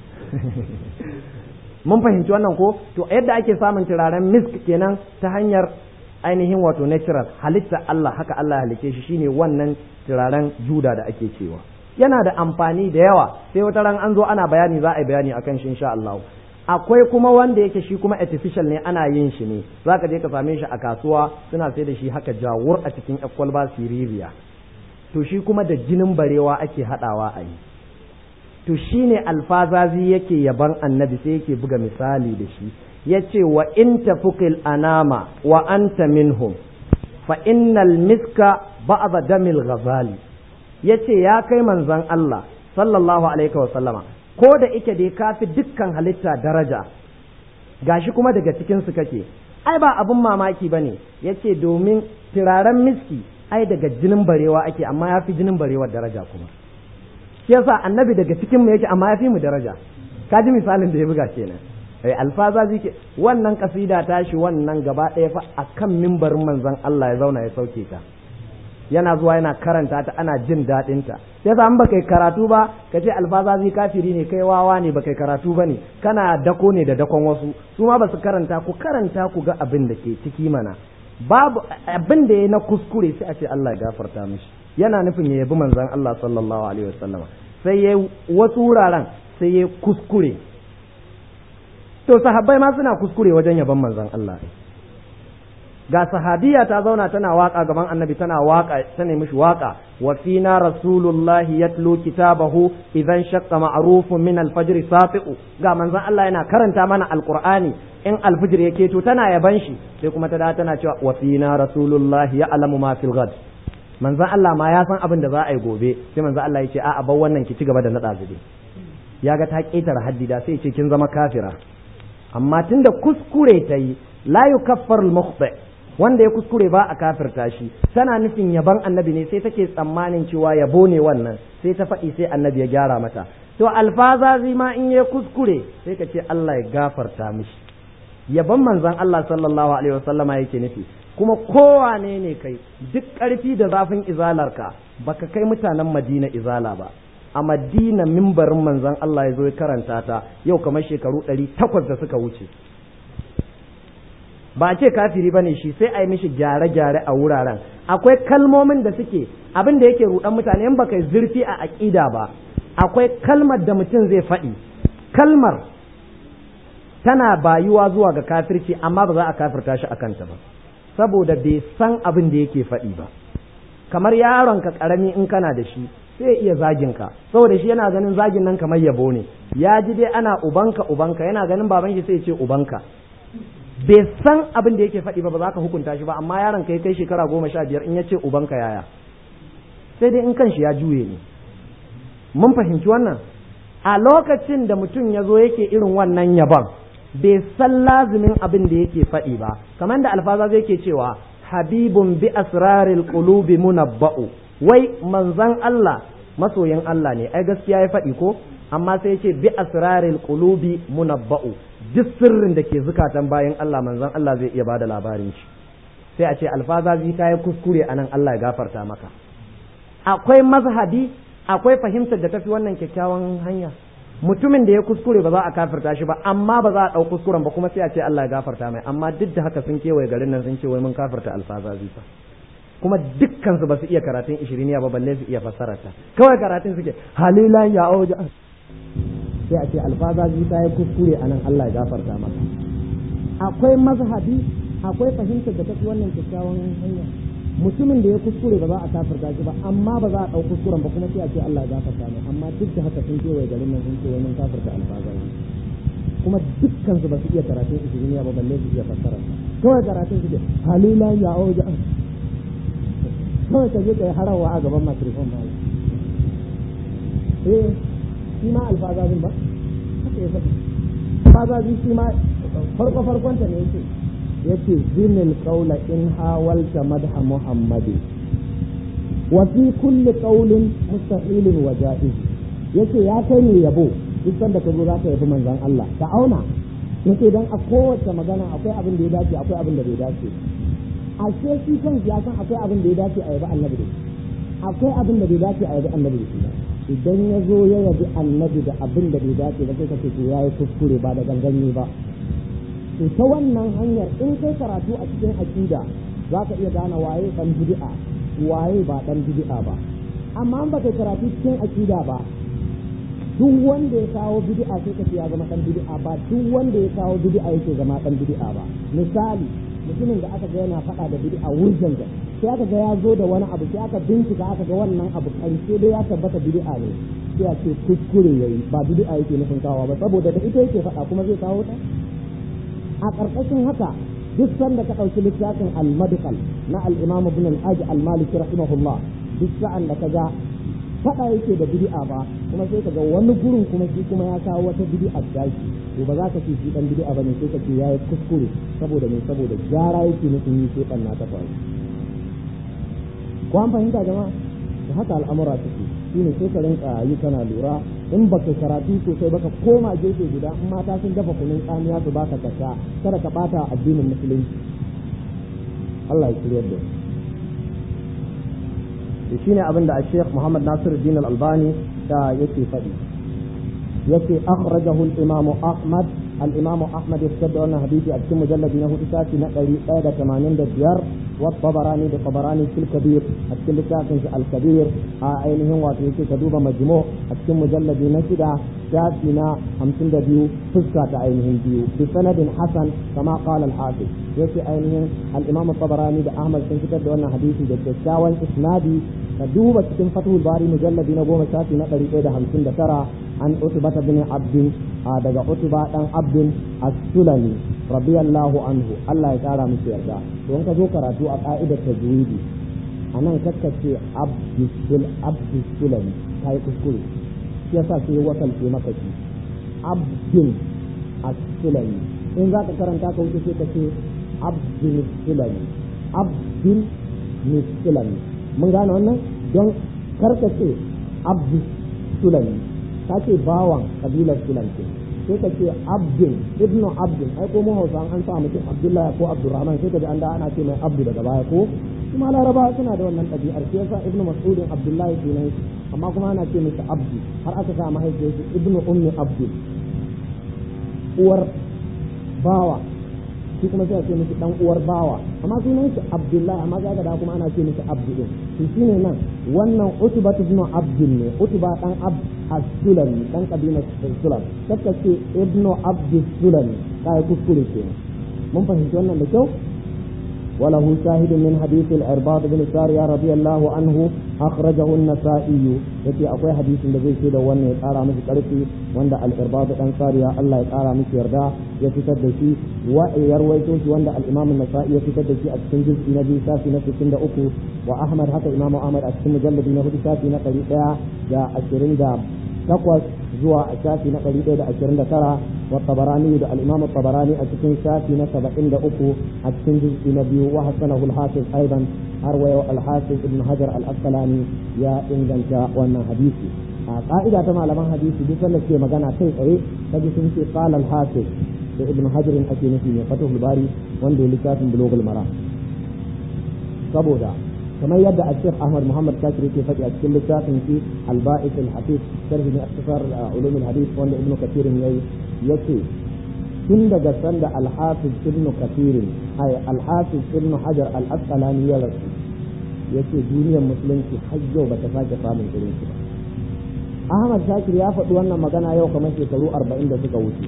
mun fahimci wannan ko to yadda ake samun turaren misk kenan ta hanyar ainihin wato natural halitta Allah haka Allah halice shi shine wannan turaren juda da ake cewa yana da amfani da yawa sai wata ran an zo ana bayani za a yi bayani akan shi insha Allah akwai kuma wanda yake shi kuma artificial ne ana yin shi ne zaka je ka same shi a kasuwa suna sai da shi haka jawur a cikin kwalba siririya to shi kuma da jinin barewa ake hadawa a yi to shine alfazazi yake yaban annabi sai yake buga misali da shi yace wa in tafukil anama wa anta minhum fa innal miska ba'da damil ghazali yace ya kai manzon Allah sallallahu alaihi wa sallama ko da ike dai kafi dukkan halitta daraja gashi kuma daga cikin su kake ai ba abun mamaki bane yace domin turaren miski ai daga jinin barewa ake amma yafi jinin barewar daraja kuma shi yasa annabi daga cikin mu yake amma yafi mu daraja ka ji misalin da ya buga kenan eh alfaza zike wannan kasida tashi wannan gaba ɗaya fa akan mimbarin manzon Allah ya zauna ya sauke ta yana zuwa yana karanta ta ana jin daɗin ta sai an baka karatu ba ka ce alfazazi kafiri ne kai wawa ne baka karatu ba ne kana dako ne da dakon wasu su ma ba su karanta ku karanta ku ga abin da ke ciki mana babu abin da ya na kuskure sai a ce Allah ya gafarta mishi yana nufin ya yabi manzon Allah sallallahu alaihi wasallam sai ya wasu wuraren sai ya kuskure to sahabbai ma suna kuskure wajen yaban manzon Allah ga sahabiya ta zauna tana waka gaban annabi tana waka ta nemi shi waka wa fina rasulullahi yatlu kitabahu idan shaqqa ma'rufun min al-fajr safi'u ga manzon Allah yana karanta mana alqur'ani in alfijir yake to tana yaban shi sai kuma ta da tana cewa wa fina rasulullahi ya'lamu ma fil ghad manzon Allah ma ya san abin da za a yi gobe sai manzon Allah ya ce a'a bar wannan ki ci gaba da nada zube ya ga ta ketare haddida sai ya ce kin zama kafira amma tunda kuskure ta yi la yukaffar al-mukhti wanda ya kuskure ba a kafirta shi tana nufin yaban annabi ne sai take tsammanin cewa yabo ne wannan sai ta faɗi sai annabi ya gyara mata to alfazazi ma in ya kuskure sai ka ce Allah ya gafarta mishi yaban manzon Allah sallallahu alaihi wasallama yake nufi kuma kowane ne kai duk ƙarfi da zafin izalarka baka kai mutanen Madina izala ba a Madina mimbarin manzon Allah ya zo ya karanta ta yau kamar shekaru ɗari takwas da suka wuce ba a ce kafiri bane shi sai a yi mishi gyare-gyare a wuraren akwai kalmomin da suke abin da yake rudan mutane in baka zurfi a aƙida ba akwai kalmar da mutum zai faɗi kalmar tana bayuwa zuwa ga kafirci amma ba za a kafirta shi a kanta ba saboda bai san abin da yake faɗi ba kamar yaronka ƙarami in kana da shi sai ya iya zagin ka saboda shi yana ganin zagin nan kamar yabo ne ya ji dai ana ubanka ubanka yana ganin baban shi sai ya ce ubanka bai san abin da yake faɗi ba ba za ka hukunta shi ba amma yaron kai kai shekara goma sha biyar in ya ce ubanka yaya sai dai in kan shi ya juye ne mun fahimci wannan a lokacin da mutum ya zo yake irin wannan yabon bai san lazimin abin da yake faɗi ba kamar da alfaza zai ke cewa habibun bi asraril qulubi munabba'u wai manzan Allah masoyin Allah ne ai gaskiya ya faɗi ko amma sai yake bi asraril qulubi munabba'u duk sirrin da ke zukatan bayan Allah manzan Allah zai iya bada labarin shi sai a ce alfaza zai ta yi kuskure anan Allah ya gafarta maka akwai mazhabi akwai fahimtar da tafi wannan kyakkyawan hanya mutumin da ya kuskure ba za a kafirta shi ba amma ba za a ɗau kuskuren ba kuma sai a ce Allah ya gafarta mai amma duk da haka sun kewaye garin nan sun ce wai mun kafirta alfazazi fa kuma dukkan su ba su iya karatun ishiriniya ba balle su iya fassara ta kawai karatun suke halilan ya auja sai a ce alfazazi ta yi kuskure anan Allah ya gafarta maka akwai mazhabi akwai fahimtar da tafi wannan kyakkyawan hanya mutumin da ya kuskure ba za a kafirta shi ba amma ba za a ɗau kuskuren ba kuma sai a ce Allah ya gafarta mai amma duk da haka sun kewaye garin nan sun ce wai mun kafirta alfazazi kuma dukkan su ba su iya karatun ishiriniya ba balle su iya fassara kawai karatun suke halila ya auja kawai ka je ka yi harawa a gaban makrifon ma eh shi ma alfazazin ba haka ya faɗi alfazazin shi ma farko farkonta ne yake yace zinil qawla in hawalta madha muhammadi wa fi kulli qawlin mustahilin wa ja'iz yace ya kai ne yabo duk sanda ka zo za ka yabi manzon Allah ka auna yace dan a kowace magana akwai abin da ya dace akwai abin da bai dace ashe shi kan ya san akwai abin da ya dace a yabi annabi da akwai abin da bai dace a yabi annabi da shi idan ya zo ya yabi annabi da abin da bai dace ba sai ka ce to yayi kuskure ba da ganganye ba to ta wannan hanyar in kai karatu a cikin aqida za ka iya gane waye dan bid'a waye ba dan bid'a ba amma an baka karatu cikin aqida ba duk wanda ya kawo bid'a sai ka ce ya zama dan bid'a ba duk wanda ya kawo bid'a yake zama dan bid'a ba misali mutumin da aka ga yana faɗa da bid'a wurjan da sai aka ga ya zo da wani abu sai aka bincika aka ga wannan abu karshe dai ya tabbata bid'a ne sai a ce kuskure yayi ba bid'a yake nufin kawo ba saboda da ita yake faɗa kuma zai kawo ta a ƙarƙashin haka duk sanda ka ɗauki littafin al-madkhal na al-imam ibn al-hajj al-maliki rahimahullah duk sa'an da ka ga faɗa yake da bid'a ba kuma sai ka ga wani gurin kuma shi kuma ya kawo wata bid'a tashi to ba za ka ce shi dan bid'a bane sai ka ce yayi kuskure saboda me saboda gyara yake nufin yi sai na ta faru ko an fahimta jama'a da haka al'amura suke shine sai ka rinka yi kana lura in baka karatu sosai baka koma gefe guda in mata sun dafa kunun tsamiya su baka kasa kada ka bata addinin musulunci Allah ya shirya da shi shine abin da Sheikh Muhammad Nasiruddin Al-Albani da yake faɗi yake akhrajahu al-Imam Ahmad al-Imam Ahmad ya fitar da wannan hadisi a cikin mujalladi na hudu sati na 185 والطبراني بطبراني في الكبير أتكلم لكاتن الكبير عينهم واتيكي كدوب مجموع أتكلم مجلد نشدة شافنا همسن دبيو فزكة عينهم بيو بسند حسن كما قال الحافظ يكي عينهم الإمام الطبراني بأحمد سنكتب دون حديثي جدشاوان إسنادي كدوب أتكلم فتح الباري مجلد نقوم شافي نقري إيدا همسن دكرة عن عتبة بن عبد daga Utba dan Abdul As-Sulami radiyallahu anhu Allah ya kara musu yarda don ka zo karatu a ka'idar tajwidi anan kakka ce Abdul Abdul Sulami kai kuskure shi yasa sai wakalce maka shi Abdul As-Sulami in za ka karanta ka wuce sai ka ce Abdul Sulami Abdul Sulami mun gane wannan don karka ce Abdul Sulami ka ce bawan kabilar Sulam ce sai ka ce abdin ibnu abdin ai ko mu hausa an sa mutum abdullahi ko abdurrahman sai ka ji an da ana ce mai abdu daga baya ko kuma laraba suna da wannan ɗabi'ar sai yasa ibnu mas'udin abdullahi sunan shi amma kuma ana ce masa abdu har aka sa mahaifiyar shi ibnu ummi abdul uwar bawa shi kuma sai a ce miki dan uwar bawa amma sunan shi abdullahi amma sai da kuma ana ce miki abdu din to shine nan wannan utba ibn abdul ne utba dan ab as-sulami dan kabilar sulam kaka ce ibnu abd sulami kai kuskure ke mun fahimci wannan da kyau وله شاهد من حديث العرباض بن سارية رضي الله عنه أخرجه النسائي يتي أقوي حديث الذي سيد وانا يقارى مش قرسي وانا العرباض بن سارية الله يقارى مش يردا يتسدشي ويرويتوش وانا الإمام النسائي يتسدشي أتسن جزء نبي ساسي نفسي سند أكو وأحمد حتى إمام أحمد أتسن مجلد نهدي ساسي نقري دا أشرين دا takwas zuwa a shafi na ɗari ɗaya da ashirin da tara wa tabarani da al'imam tabarani a cikin shafi na saba'in da uku a cikin juz'i na biyu wa hasanahu al-hafiz aidan har wa al-hafiz ibn hajar al-asqalani ya inganta wannan hadisi a ka'ida ta malaman hadisi duk wanda ke magana kai tsaye kaji sun ce qala al-hafiz da ibn hajar ake nufi ne fatahul bari wanda ya littafin bulugul mara saboda kamar yadda Sheikh Ahmad Muhammad Kashir yake faɗi a cikin littafin shi Al-Ba'is Al-Hafiz sharhi ne aktasar ulum al-hadith wanda Ibn Kathir yayi yace tun daga sanda Al-Hafiz Ibn Kathir ay Al-Hafiz Ibn Hajar Al-Asqalani ya rasu yace duniyar musulunci har yau bata sake samun irin shi ba Ahmad Kashir ya faɗi wannan magana yau kamar shekaru 40 da suka wuce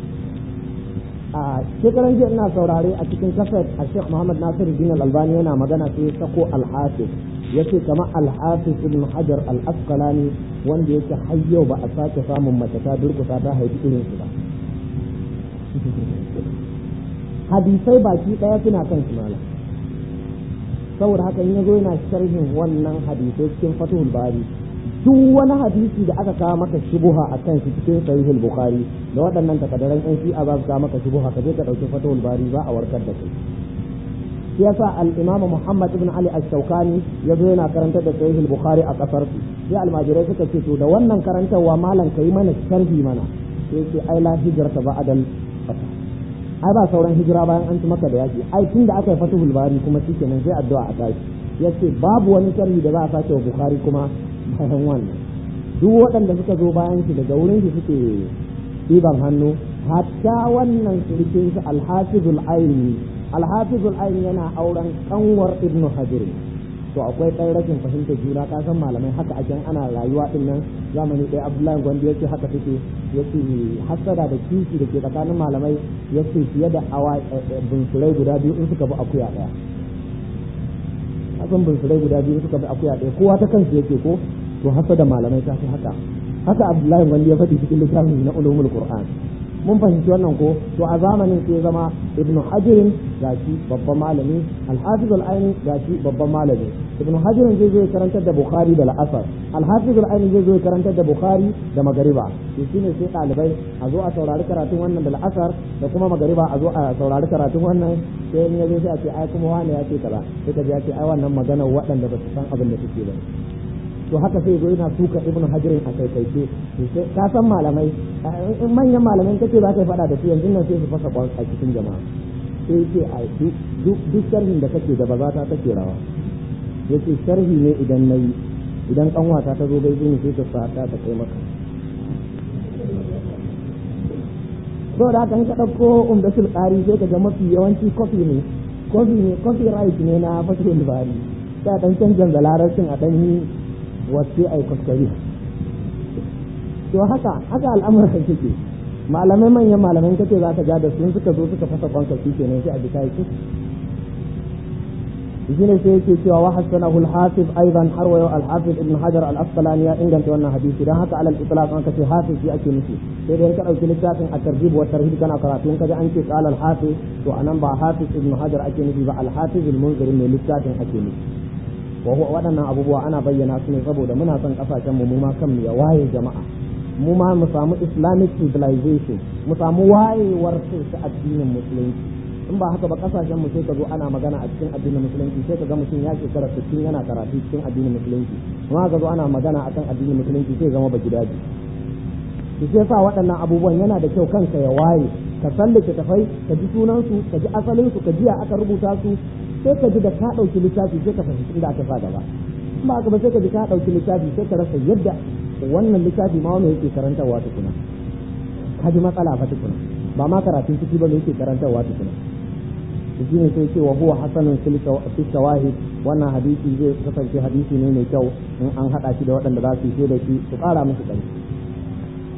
a shekaran jiya ina saurare a cikin kasar a Sheikh Muhammad Nasir Din Al-Albani yana magana sai sako Al-Hafiz yace kamar Al-Hafiz Ibn Hajar Al-Asqalani wanda yake har yau ba a sake samun mace ta durkusa ta haifi irin su ba hadisai baki daya suna kan shi malam saboda haka in yazo yana sharhin wannan hadisai cikin Fathul Bari duk wani hadisi da aka kawo maka shubuha a kan shi cikin sahihul bukhari da waɗannan takaddaran yan shi'a za su kawo maka shubuha ka je ka ɗauki fatawul bari za a warkar da kai shi yasa al-imam Muhammad ibn Ali ash-Shawkani yazo yana karantar da sahihul bukhari a kasar su sai almajirai suka ce to da wannan karantarwa malam kai mana sharhi mana sai ce ai la hijrata ba'dal fatah ai ba sauran hijira bayan an ci maka da yaki ai tunda aka yi fatahul bari kuma shikenan sai addu'a a tashi yace babu wani sharhi da za a sake wa bukhari kuma bayan wannan duk waɗanda suka zo bayan shi daga wurin shi suke ɗiban hannu hatta wannan surkin shi alhafizul aini alhafizul aini yana auren kanwar ibnu hajar to akwai ɗan rashin fahimtar juna ka san malamai haka ake ana rayuwa din nan zamani ɗaya abdullahi gwandi yace haka take yace hasada da kishi da ke tsakanin malamai yace fiye da awa bunsurai guda biyu in suka bi akuya ɗaya kasan bunsurai guda biyu suka bi akuya ɗaya kowa ta kansu yake ko to hasa da malamai ta fi haka haka abdullahi wanda ya faɗi cikin littafin na ulumul qur'an mun fahimci wannan ko to a zamanin sai zama ibnu hajirin gashi babban malami al-hafiz al-aini gashi babban malami ibnu hajirin zai zo ya karantar da bukhari da al-asar al-hafiz al-aini zai zo ya karantar da bukhari da magariba to shine sai ɗalibai a zo a saurari karatun wannan da al-asar da kuma magariba a zo a saurari karatun wannan sai in ya zo sai a ce ai kuma wani ya ce kaza sai ka ji ya ce ai wannan magana waɗanda ba su san abin da suke ba to haka sai zo yana suka ibnu hajirin a kai kai sai ka san malamai in manyan malamai kace za ka yi fada da su yanzu nan sai su fasa kwan a cikin jama'a sai ce a duk sharhin da kake da bazata take rawa yace sharhi ne idan nayi idan kanwata ta zo bai ni sai ta sa ta kai maka so da haka in ka ɗauko umdatul ƙari sai ka ga mafi yawanci kofi ne kofi ne kofi right ne na fatul bari sai dan canjan da larabcin a dan yi wasu ai kuskure to haka haka al'amuran suke malamai manyan malamai kace za ka ja da sun suka zo suka fasa kwanka shi kenan sai a ji kai shi ne sai yake cewa wa hasanahu al-hafiz aidan har wa al-hafiz ibn hajar al-asqalani ya inganta wannan hadisi dan haka alal itlaq an kace hafiz shi ake nufi sai dai ka dauki littafin at-tarjib wa tarhib kana karatu in kaji an ce qala al-hafiz to anan ba hafiz ibn hajar ake nufi ba al-hafiz al-munzir ne littafin ake nufi waɗannan abubuwa ana bayyana su ne saboda muna son kasashen mu ma kan ya waye jama'a mu ma mu samu islamic civilization mu samu wayewar ta addinin musulunci in ba haka ba kasashen mu sai ka zo ana magana a cikin addinin musulunci sai ka ga mutum ya shekara 60 yana karatu cikin addinin musulunci kuma ka zo ana magana akan addinin musulunci sai zama ba gidaje to sai sa waɗannan abubuwan yana da kyau kanka ya waye ka sallake tafai ka ji sunansu ka ji asalin su ka ji aka rubuta su sai ka ji da ka ɗauki littafi sai ka fahimci inda aka sa gaba in ba haka ba sai ka ji ka ɗauki littafi sai ka rasa yadda wannan littafi ma wani yake karantarwa tukuna ka ji matsala fa tukuna ba ma karatun ciki ba ne yake karantarwa tukuna shi ne sai cewa huwa hasanun fi shawahid wannan hadisi zai kasance hadisi ne mai kyau in an haɗa shi da waɗanda za su yi da shi su ƙara musu ƙarfi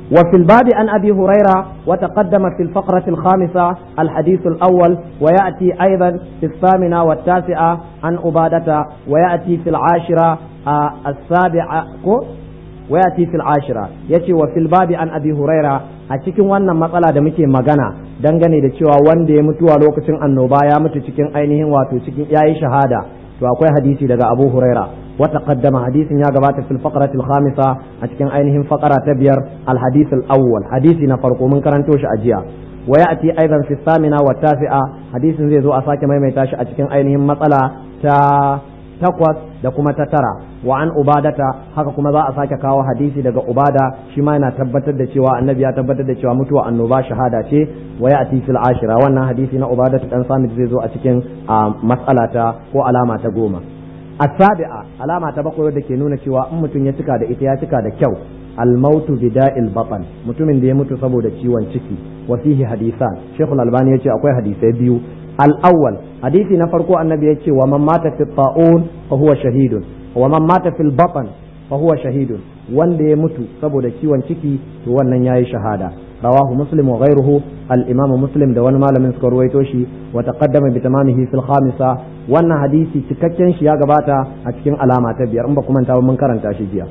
وفي الباب عن أبي هريرة وتقدم في الفقرة الخامسة الحديث الأول ويأتي أيضا في الثامنة والتاسعة عن عبادة ويأتي في العاشرة آه السابعة ويأتي في العاشرة يأتي وفي الباب عن أبي هريرة أتكين وانا مسألة دمكي مغانا dangane da cewa wanda ya mutu a lokacin annoba ya mutu cikin ainihin wato cikin yayi shahada to akwai hadisi daga Abu Huraira وتقدم حديث يا جماعة في الفقرة الخامسة أتكن أينهم فقرة تبير الحديث الأول حديث نفرق من كرنتوش أجيا ويأتي أيضا في الثامنة والتاسعة حديث زي زو أساك ما يميتاش أتكن أينهم مسألة تا takwas da kuma ta tara wa an ubadata haka kuma za a sake kawo hadisi daga ubada shi ma yana tabbatar da cewa annabi ya tabbatar da cewa mutuwa annoba shahada ce wa ya ati fil ashira wannan hadisi na ubada dan samit zai zo a cikin mas'alata ko alama ta goma asabi'a alama ta bakwai wadda ke nuna cewa in mutum ya cika da ita ya cika da kyau almautu bida'il batan mutumin da ya mutu saboda ciwon ciki wa fihi hadisan shekul albani ya ce akwai hadisai biyu al-awwal hadisi na farko annabi ya ce wa man mata fi ta'un fa huwa shahidun wa man mata fil batan fa huwa shahidun wanda ya mutu saboda ciwon ciki to wannan yayi shahada رواه مسلم وغيره الإمام مسلم ده وانا malamin suka ruwaito shi wa taqaddama bi tamamihi fil khamisa wannan hadisi cikakken shi ya gabata a cikin alama ta biyar in ba kuma ta mun karanta shi jiya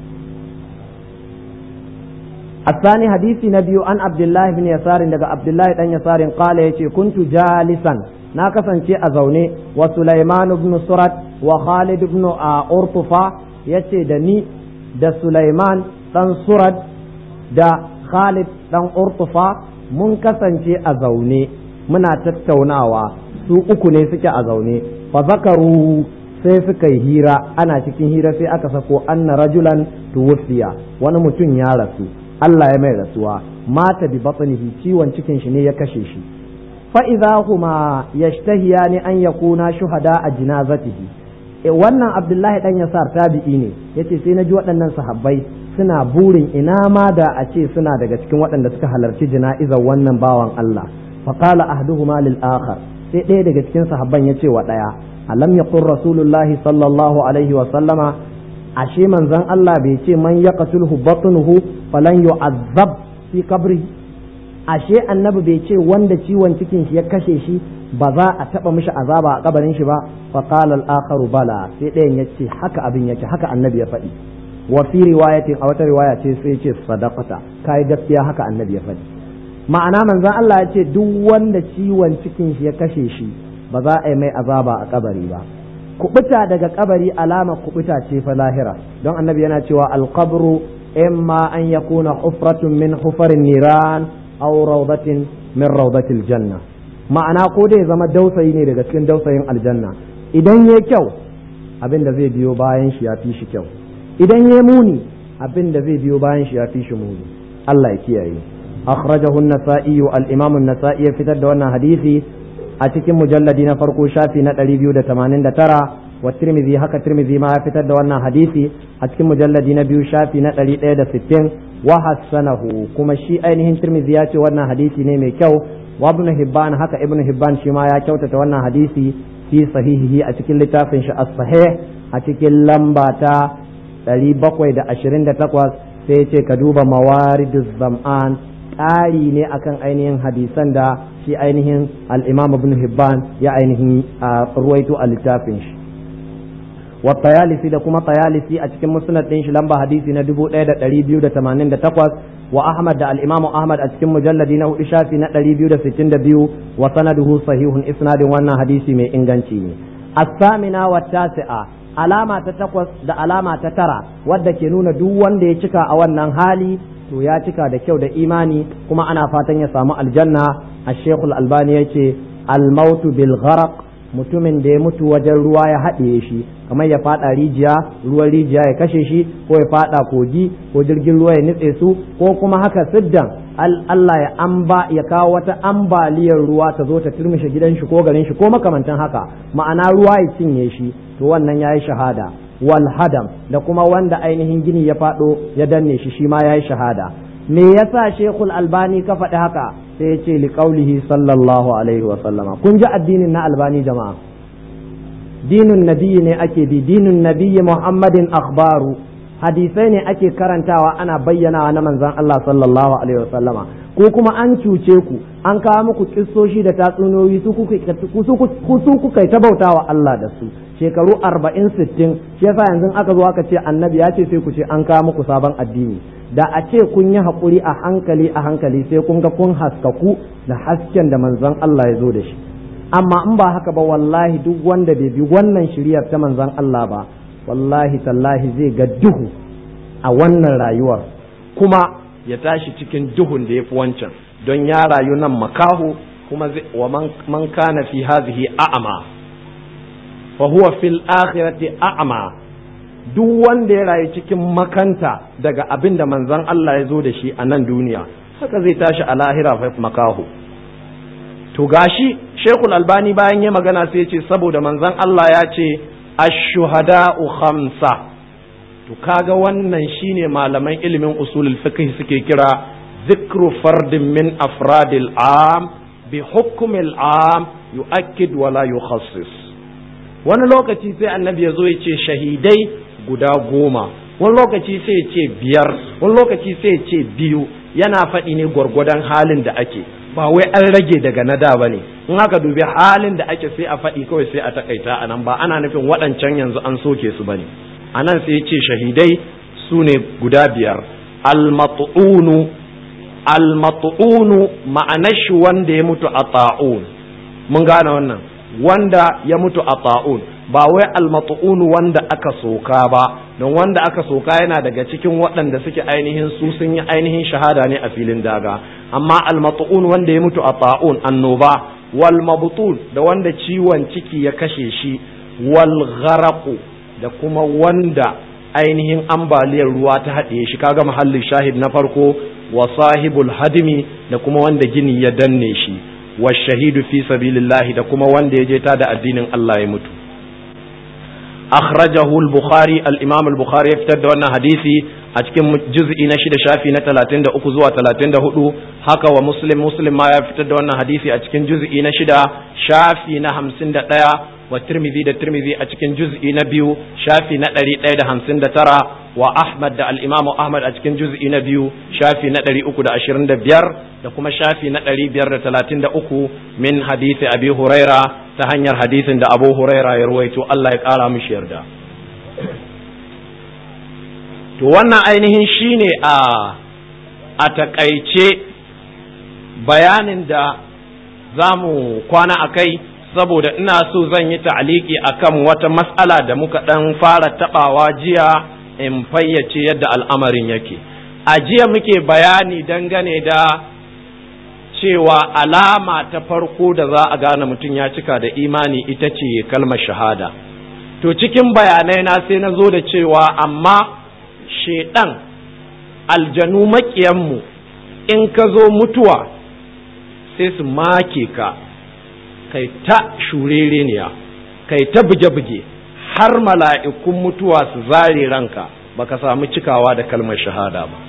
الثاني حديث نبي عن عبد الله بن يسار daga عبد الله بن يسار قال yace kuntu jalisan na kasance a zaune wa Sulaiman ibn Surat wa Khalid ibn Urtufa yace da ni da Sulaiman dan Surat da Khalid dan Urtufa mun kasance a zaune muna tattaunawa su uku ne suke a zaune fa zakaru sai suka yi hira ana cikin hira sai aka sako anna rajulan tuwfiya wani mutum ya rasu Allah ya mai rasuwa mata bi batnihi ciwon cikin shi ne ya kashe shi fa idza huma yashtahiyani an yakuna shuhada a jinazatihi wannan Abdullahi dan Yasar tabi'i ne yace sai na ji waɗannan sahabbai suna burin ina ma da a ce suna daga cikin waɗanda suka halarci jana'izar wannan bawan Allah faqala ahduhuma lil akhar sai ɗaya daga cikin sahabban ya ce wa ɗaya alam yaqul rasulullahi sallallahu alaihi wa sallama ashe manzon Allah bai ce man yaqtulhu batnuhu falan yu'azzab fi qabri ashe annabi bai ce wanda ciwon cikin shi ya kashe shi ba za a taba mishi azaba a kabarin shi ba faqala al-akharu bala sai ɗayan ya ce haka abin yake haka annabi ya faɗi wa fi riwayatin a wata riwaya ce sai ce sadaqata kai gaskiya haka annabi ya faɗi ma'ana manzon Allah ya ce duk wanda ciwon cikin shi ya kashe shi ba za a yi mai azaba a kabari ba kubuta daga kabari alama kubuta ce fa lahira don annabi yana cewa alqabru imma an yakuna hufratun min hufarin niran aw rawdatin min rawdatil janna ma'ana ko dai zama dausayi ne daga cikin dausayin aljanna idan yayi kyau abin da zai biyo bayan shi ya fi shi kyau idan ya muni abin da zai biyo bayan shi ya fi shi muni Allah ya kiyaye akhrajahu an-nasa'i al-imam an-nasa'i ya fitar da wannan hadisi a cikin mujalladi na farko shafi na 289 wa tirmidhi haka tirmidhi ma ya fitar da wannan hadisi a cikin mujalladi na biyu shafi na 160 wa hassanahu kuma shi ainihin tirmidhi ya ce wannan hadisi ne mai kyau wa ibn hibban haka ibn hibban shi ma ya kyautata wannan hadisi fi sahihihi a cikin littafin shi as-sahih a cikin lamba ta 728 sai ya ce ka duba mawariduz zam'an ƙari ne akan ainihin hadisan da shi ainihin al'imam ibn hibban ya ainihin ruwaito a littafin shi wa tayalisi da kuma tayalisi a cikin musnad ɗin shi lamba hadisi na 1288 wa ahmad da al'imamu ahmad a cikin mujalladi na hudu shafi na 262 wa sanaduhu sahihun isnadin wannan hadisi mai inganci ne as-samina wa tasi'a alama ta takwas da alama ta tara wadda ke nuna duk wanda ya cika a wannan hali to ya cika da kyau da imani kuma ana fatan ya samu aljanna a shekul albani ya ce almautu bil gharaq mutumin da ya mutu wajen ruwa ya haɗiye shi kamar ya faɗa rijiya ruwan rijiya ya kashe shi ko ya faɗa kogi ko jirgin ruwa ya nitse su ko kuma haka siddan Allah ya amba ya kawo wata ambaliyar ruwa ta zo ta turmushe gidan shi ko garin shi ko makamantan haka ma'ana ruwa ya cinye shi to wannan yayi shahada wal hadam da kuma wanda ainihin gini ya faɗo ya danne shi shi ma yayi shahada me yasa shekul albani ka faɗi haka sai ya ce liqaulihi sallallahu alaihi wa sallama kun ji addinin na albani jama'a dinun nabiyyi ne ake bi dinun nabiyyi muhammadin akhbaru hadisai ne ake karantawa ana bayyanawa na manzon Allah sallallahu alaihi wasallama ko kuma an cuce ku an kawo muku kissoshi da tatsuniyoyi su kuka ta bautawa Allah da su shekaru arba'in sittin shi yasa yanzu aka zo aka ce annabi ya ce sai ku ce an kawo muku sabon addini da a ce kun yi haƙuri a hankali a hankali sai kun ga kun haskaku da hasken da manzon Allah ya zo da shi amma in ba haka ba wallahi duk wanda bai bi wannan shiriyar ta manzon Allah ba wallahi tallahi zai ga duhu a wannan rayuwar kuma ya tashi cikin duhun da ya fi wancan don ya rayu nan makahu kuma wa man kana fi hazihi a'ama fa huwa fil akhirati a'ma duk wanda ya rayu cikin makanta daga abin da manzon Allah ya zo da shi a nan duniya haka zai tashi a lahira fa makahu to gashi Sheikhul Albani bayan ya magana sai ya ce saboda manzon Allah ya ce ash-shuhada'u khamsa to kaga wannan shine malaman ilimin usulul fiqh suke kira zikru fardin min afradil am bi hukmil am yu'akkid wa la yukhassis wani lokaci sai annabi ya zo ya ce shahidai guda goma wani lokaci sai ya ce biyar wani lokaci sai ya ce biyu yana faɗi ne gwargwadon halin da ake ba wai an rage daga na da ba ne in aka dubi halin da ake sai a faɗi kawai sai a takaita a nan ba ana nufin waɗancan yanzu an soke su ba ne a nan sai ya ce shahidai su ne guda biyar almatu'unu almatu'unu ma'anar shi wanda ya mutu a ta'un mun gane wannan wanda ya mutu a ta'un ba wai almatu'unu wanda aka soka ba don wanda aka soka yana daga cikin waɗanda suke ainihin su sun yi ainihin shahada ne a filin daga amma almatu'un wanda ya mutu a ta'un annoba wal mabtun da wanda ciwon ciki ya kashe shi wal gharaqu da kuma wanda ainihin ambaliyar ruwa ta haɗe shi kaga mahallin shahid na farko wa sahibul hadimi da kuma wanda gini ya danne shi wa shahidu fi sabilillahi da kuma wanda ya je ta da addinin Allah ya mutu akhrajahu al-bukhari al-imam al-bukhari ya fitar da wannan hadisi a cikin juz'i na shida shafi na 33 zuwa 34 haka wa muslim muslim ma ya fitar da wannan hadisi a cikin juz'i na shida shafi na 51 wa tirmidhi da tirmidhi a cikin juz'i na biyu shafi na 159 wa ahmad da al-imam ahmad a cikin juz'i na biyu shafi na 325 da kuma shafi na 533 min hadisi abi huraira ta hanyar hadisin da abu huraira ya ruwaito Allah ya kara mishi yarda to wannan ainihin shine a a takaice bayanin da za mu kwana a kai saboda ina so zan yi ta'aliki akan wata matsala da muka ɗan fara taɓawa jiya in fayyace yadda al'amarin yake a jiya muke bayani dangane da cewa alama ta farko da za a gane mutum ya cika da imani ita ce kalmar shahada to cikin bayanai na sai na zo da cewa amma shaidan aljanu maƙiyanmu in ka zo mutuwa sai su make ka kai ta shurereniya kai ta buge-buge har mala'ikun mutuwa su zare ranka baka samu cikawa da kalmar shahada ba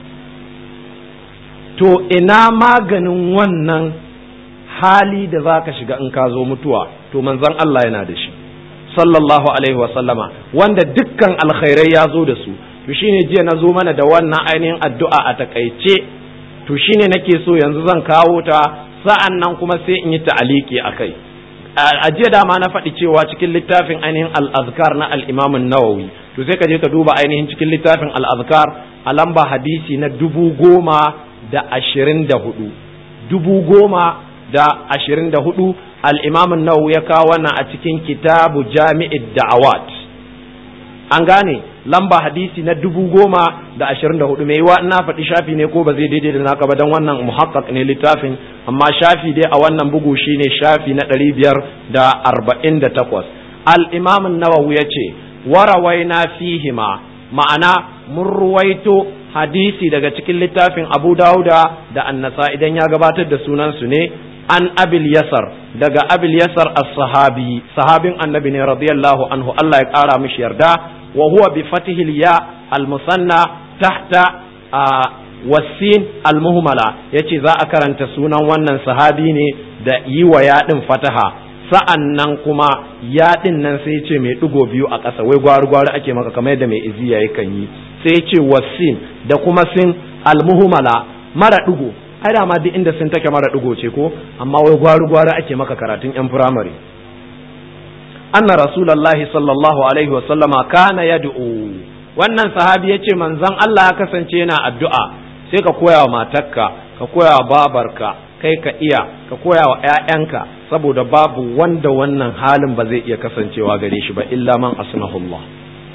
to ina maganin wannan hali da za ka shiga in ka zo mutuwa to manzon Allah yana da shi sallallahu alaihi wasallama wanda dukkan alkhairai ya zo da su to shine jiya na zo mana da wannan ainihin addu'a a takaice to shine nake so yanzu zan kawo ta sa'an nan kuma sai in yi ta'aliki a kai a jiya dama na faɗi cewa cikin littafin ainihin al'azkar na al'imamin nawawi to sai ka je ka duba ainihin cikin littafin al'azkar a lamba hadisi na dubu goma da ashirin da hudu dubu goma da ashirin da hudu al'imamin nawawi ya kawo wannan a cikin kitabu jami'id da'awat an gane lamba hadisi na dubu goma da ashirin da hudu mai yiwa ina faɗi shafi ne ko ba zai daidai da naka ba don wannan muhakkak ne littafin amma shafi dai a wannan bugu shine shafi na ɗari biyar da arba'in da takwas al'imamin nawawi ya ce warawaina fihima ma'ana mun ruwaito hadisi daga cikin littafin abu dauda da annasa idan ya gabatar da sunansu ne an abil yasar daga abil yasar as-sahabi sahabin annabi ne radiyallahu anhu Allah ya kara mishi yarda wa huwa bi fatihil ya al-musanna tahta wasin al-muhmala yace za a karanta sunan wannan sahabi ne da yi wa yaɗin fataha sa'an nan kuma yaɗin nan sai ce mai ɗigo biyu a ƙasa wai gwari gwari ake maka kamar yadda mai iziya yakan yi sai ce wasin da kuma sin almuhmala mara digo ai da ma duk inda sun take mara digo ce ko amma wai gwaru gwaru ake maka karatun yan firamare anna rasulullahi sallallahu alaihi wasallama kana yad'u wannan sahabi yace manzon Allah ya kasance yana addu'a sai ka koya wa matarka ka koya wa babarka kai ka iya ka koya wa ƴaƴanka saboda babu wanda wannan halin ba zai iya kasancewa gare shi ba illa man asnahullah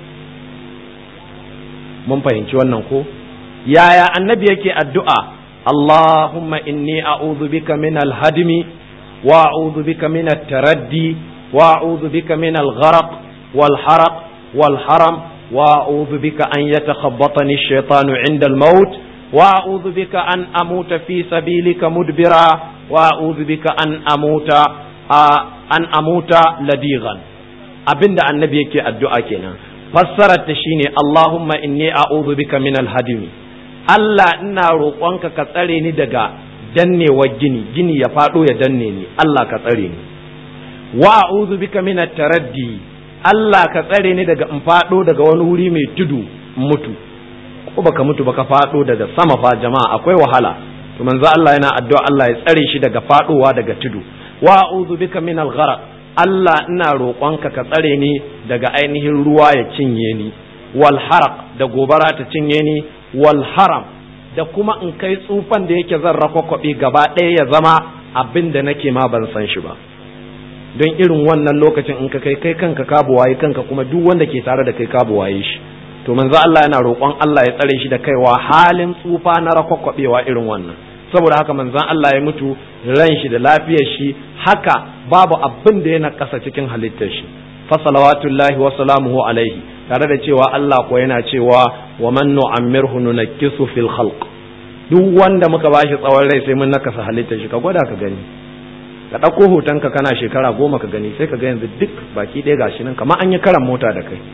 mun fahimci wannan ko yaya annabi yake addu'a Allahumma inni a'udhu bika min al-hadmi wa a'udhu bika min at-taraddi وأعوذ بك من الغرق والحرق والحرم وأعوذ بك أن يتخبطني الشيطان عند الموت وأعوذ بك أن أموت في سبيلك مدبرا وأعوذ بك أن أموت آه أن أموت لديغا abinda annabi yake addu'a kenan fassarar ta shine Allahumma inni a'udhu bika min al-hadimi Allah ina roƙonka ka tsare ni daga dannewar gini gini ya faɗo ya danne ni Allah ka tsare ni wa a'udhu bika min taraddi Allah ka tsare ni daga in fado daga wani wuri mai tudu mutu ko baka mutu baka fado daga sama fa jama'a akwai wahala to manzo Allah yana addu'a Allah ya tsare shi daga fadowa daga tudu wa a'udhu bika min al-gharq Allah ina roƙonka ka tsare ni daga ainihin ruwa ya cinye ni wal haraq da gobara ta cinye ni wal haram da kuma in kai tsufan da yake zan rakwakwabe gaba ɗaya ya zama abin da nake ma ban san shi ba don irin wannan lokacin in ka kai kai kanka ka buwaye kanka kuma duk wanda ke tare da kai ka buwaye shi to manzo Allah yana roƙon Allah ya tsare shi da kaiwa halin tsufa na rakwakwabewa irin wannan saboda haka manzon Allah ya mutu ran shi da lafiyar shi haka babu abin da yana kasa cikin halittar shi fa salawatullahi wa salamuhu alaihi tare da cewa Allah ko yana cewa wa man nu'ammirhu nunakkisu fil khalq duk wanda muka bashi tsawon rai sai mun nakasa halittar shi ka gwada ka gani ka ɗauko hotonka kana shekara goma ka gani sai ka ga yanzu duk baki ɗaya gashi nan kamar an yi karan mota da kai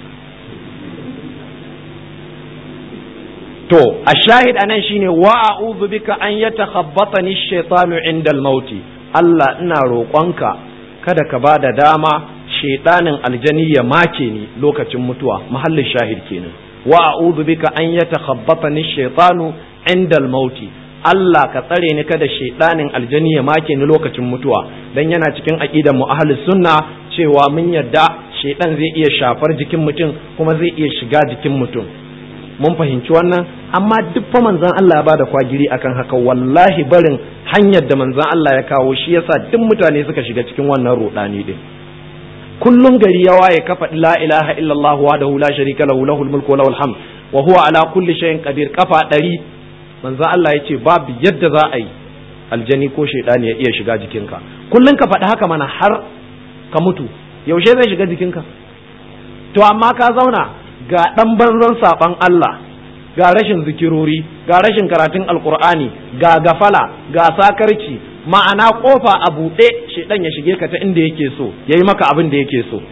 to a shahid anan shine wa a'udhu bika an yatakhabbatani ash-shaytanu 'inda al-maut Allah ina roƙonka kada ka bada dama shaytanin aljani ya make ni lokacin mutuwa mahallin shahid kenan wa a'udhu bika an yatakhabbatani ash-shaytanu 'inda al-maut Allah ka tsare ni kada shaidanin aljani ya make ni lokacin mutuwa dan yana cikin aqidar mu ahlus sunna cewa mun yadda shaidan zai iya shafar jikin mutum kuma zai iya shiga jikin mutum mun fahimci wannan amma duk fa manzon Allah ya bada kwagiri akan haka wallahi barin hanyar da manzon Allah ya kawo shi yasa duk mutane suka shiga cikin wannan rudani din kullum gari ya waye kafa la ilaha illallah wahdahu la sharika lahu lahul mulku wa lahul hamd wa huwa ala kulli shay'in qadir kafa ɗari manzo Allah ya ce babu yadda za a yi aljani ko shaidani ya iya shiga jikinka kullum ka faɗi haka mana har ka mutu yaushe zai shiga jikinka to amma ka zauna ga ɗan banzan saɓan Allah ga rashin zikirori ga rashin karatun alkur'ani ga gafala ga sakarci ma'ana kofa a buɗe shaidan ya shige ka ta inda yake so ya yi maka abin da yake so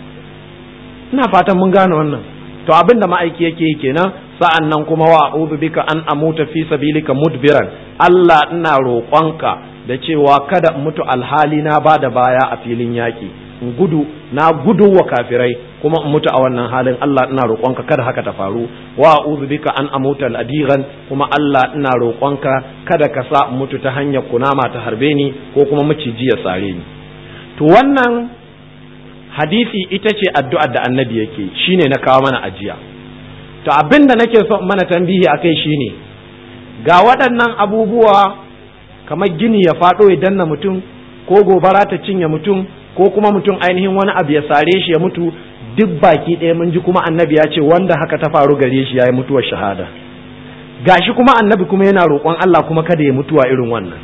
ina fatan mun gane wannan to abin da ma'aiki yake yi kenan sa'an nan kuma wa a'udhu bika an amuta fi sabilika mudbiran Allah ina roƙonka da cewa kada in mutu alhali na ba da baya a filin yaƙi in gudu na gudu wa kafirai kuma in mutu a wannan halin Allah ina roƙonka kada haka ta faru wa a'udhu bika an amuta al'adiran kuma Allah ina roƙonka kada ka sa in mutu ta hanyar kunama ta harbe ni ko kuma maciji ya sare ni to wannan hadisi ita ce addu'ar da annabi yake shine na kawo mana ajiya to abin da nake so mana tambihi a kai shine ga waɗannan abubuwa kamar gini ya faɗo ya danna mutum ko gobara ta cinye mutum ko kuma mutum ainihin wani abu ya sare shi ya mutu duk baki ɗaya mun ji kuma annabi ya ce wanda haka ta faru gare shi ya yi mutuwar shahada gashi kuma annabi kuma yana roƙon Allah kuma kada ya mutuwa irin wannan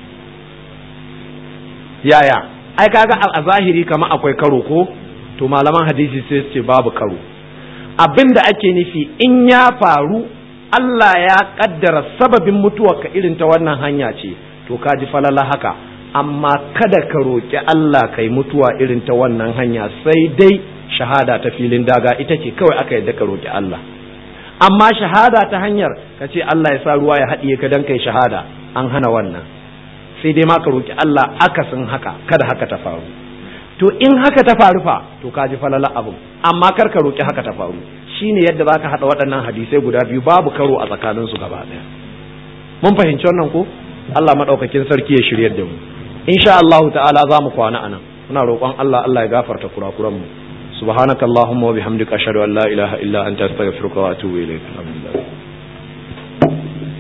yaya ai kaga a zahiri kamar akwai karo ko to malaman hadisi sai su ce babu karo abin da ake nufi in ya faru Allah ya kaddara sababin mutuwarka irin ta wannan hanya ce to ka ji falala haka amma kada ka roƙi Allah kai mutuwa irin ta wannan hanya sai dai shahada ta filin daga ita ce kawai aka yadda ka roƙi Allah amma shahada ta hanyar ka ce Allah ya sa ruwa ya haɗiye ka dan kai shahada an hana wannan sai dai ma ka roƙi Allah akasin haka kada haka ta faru to in haka ta faru fa to ka ji falala abu amma kar ka roƙi haka ta faru shine yadda baka hada waɗannan hadisai guda biyu babu karo a tsakanin su gaba ɗaya mun fahimci wannan ko Allah madaukakin sarki ya shiryar da mu insha Allah ta'ala za mu kwana anan muna roƙon Allah Allah ya gafarta kurakuran mu subhanakallahumma wa bihamdika ashhadu an la ilaha illa anta astaghfiruka wa atubu ilayk alhamdulillah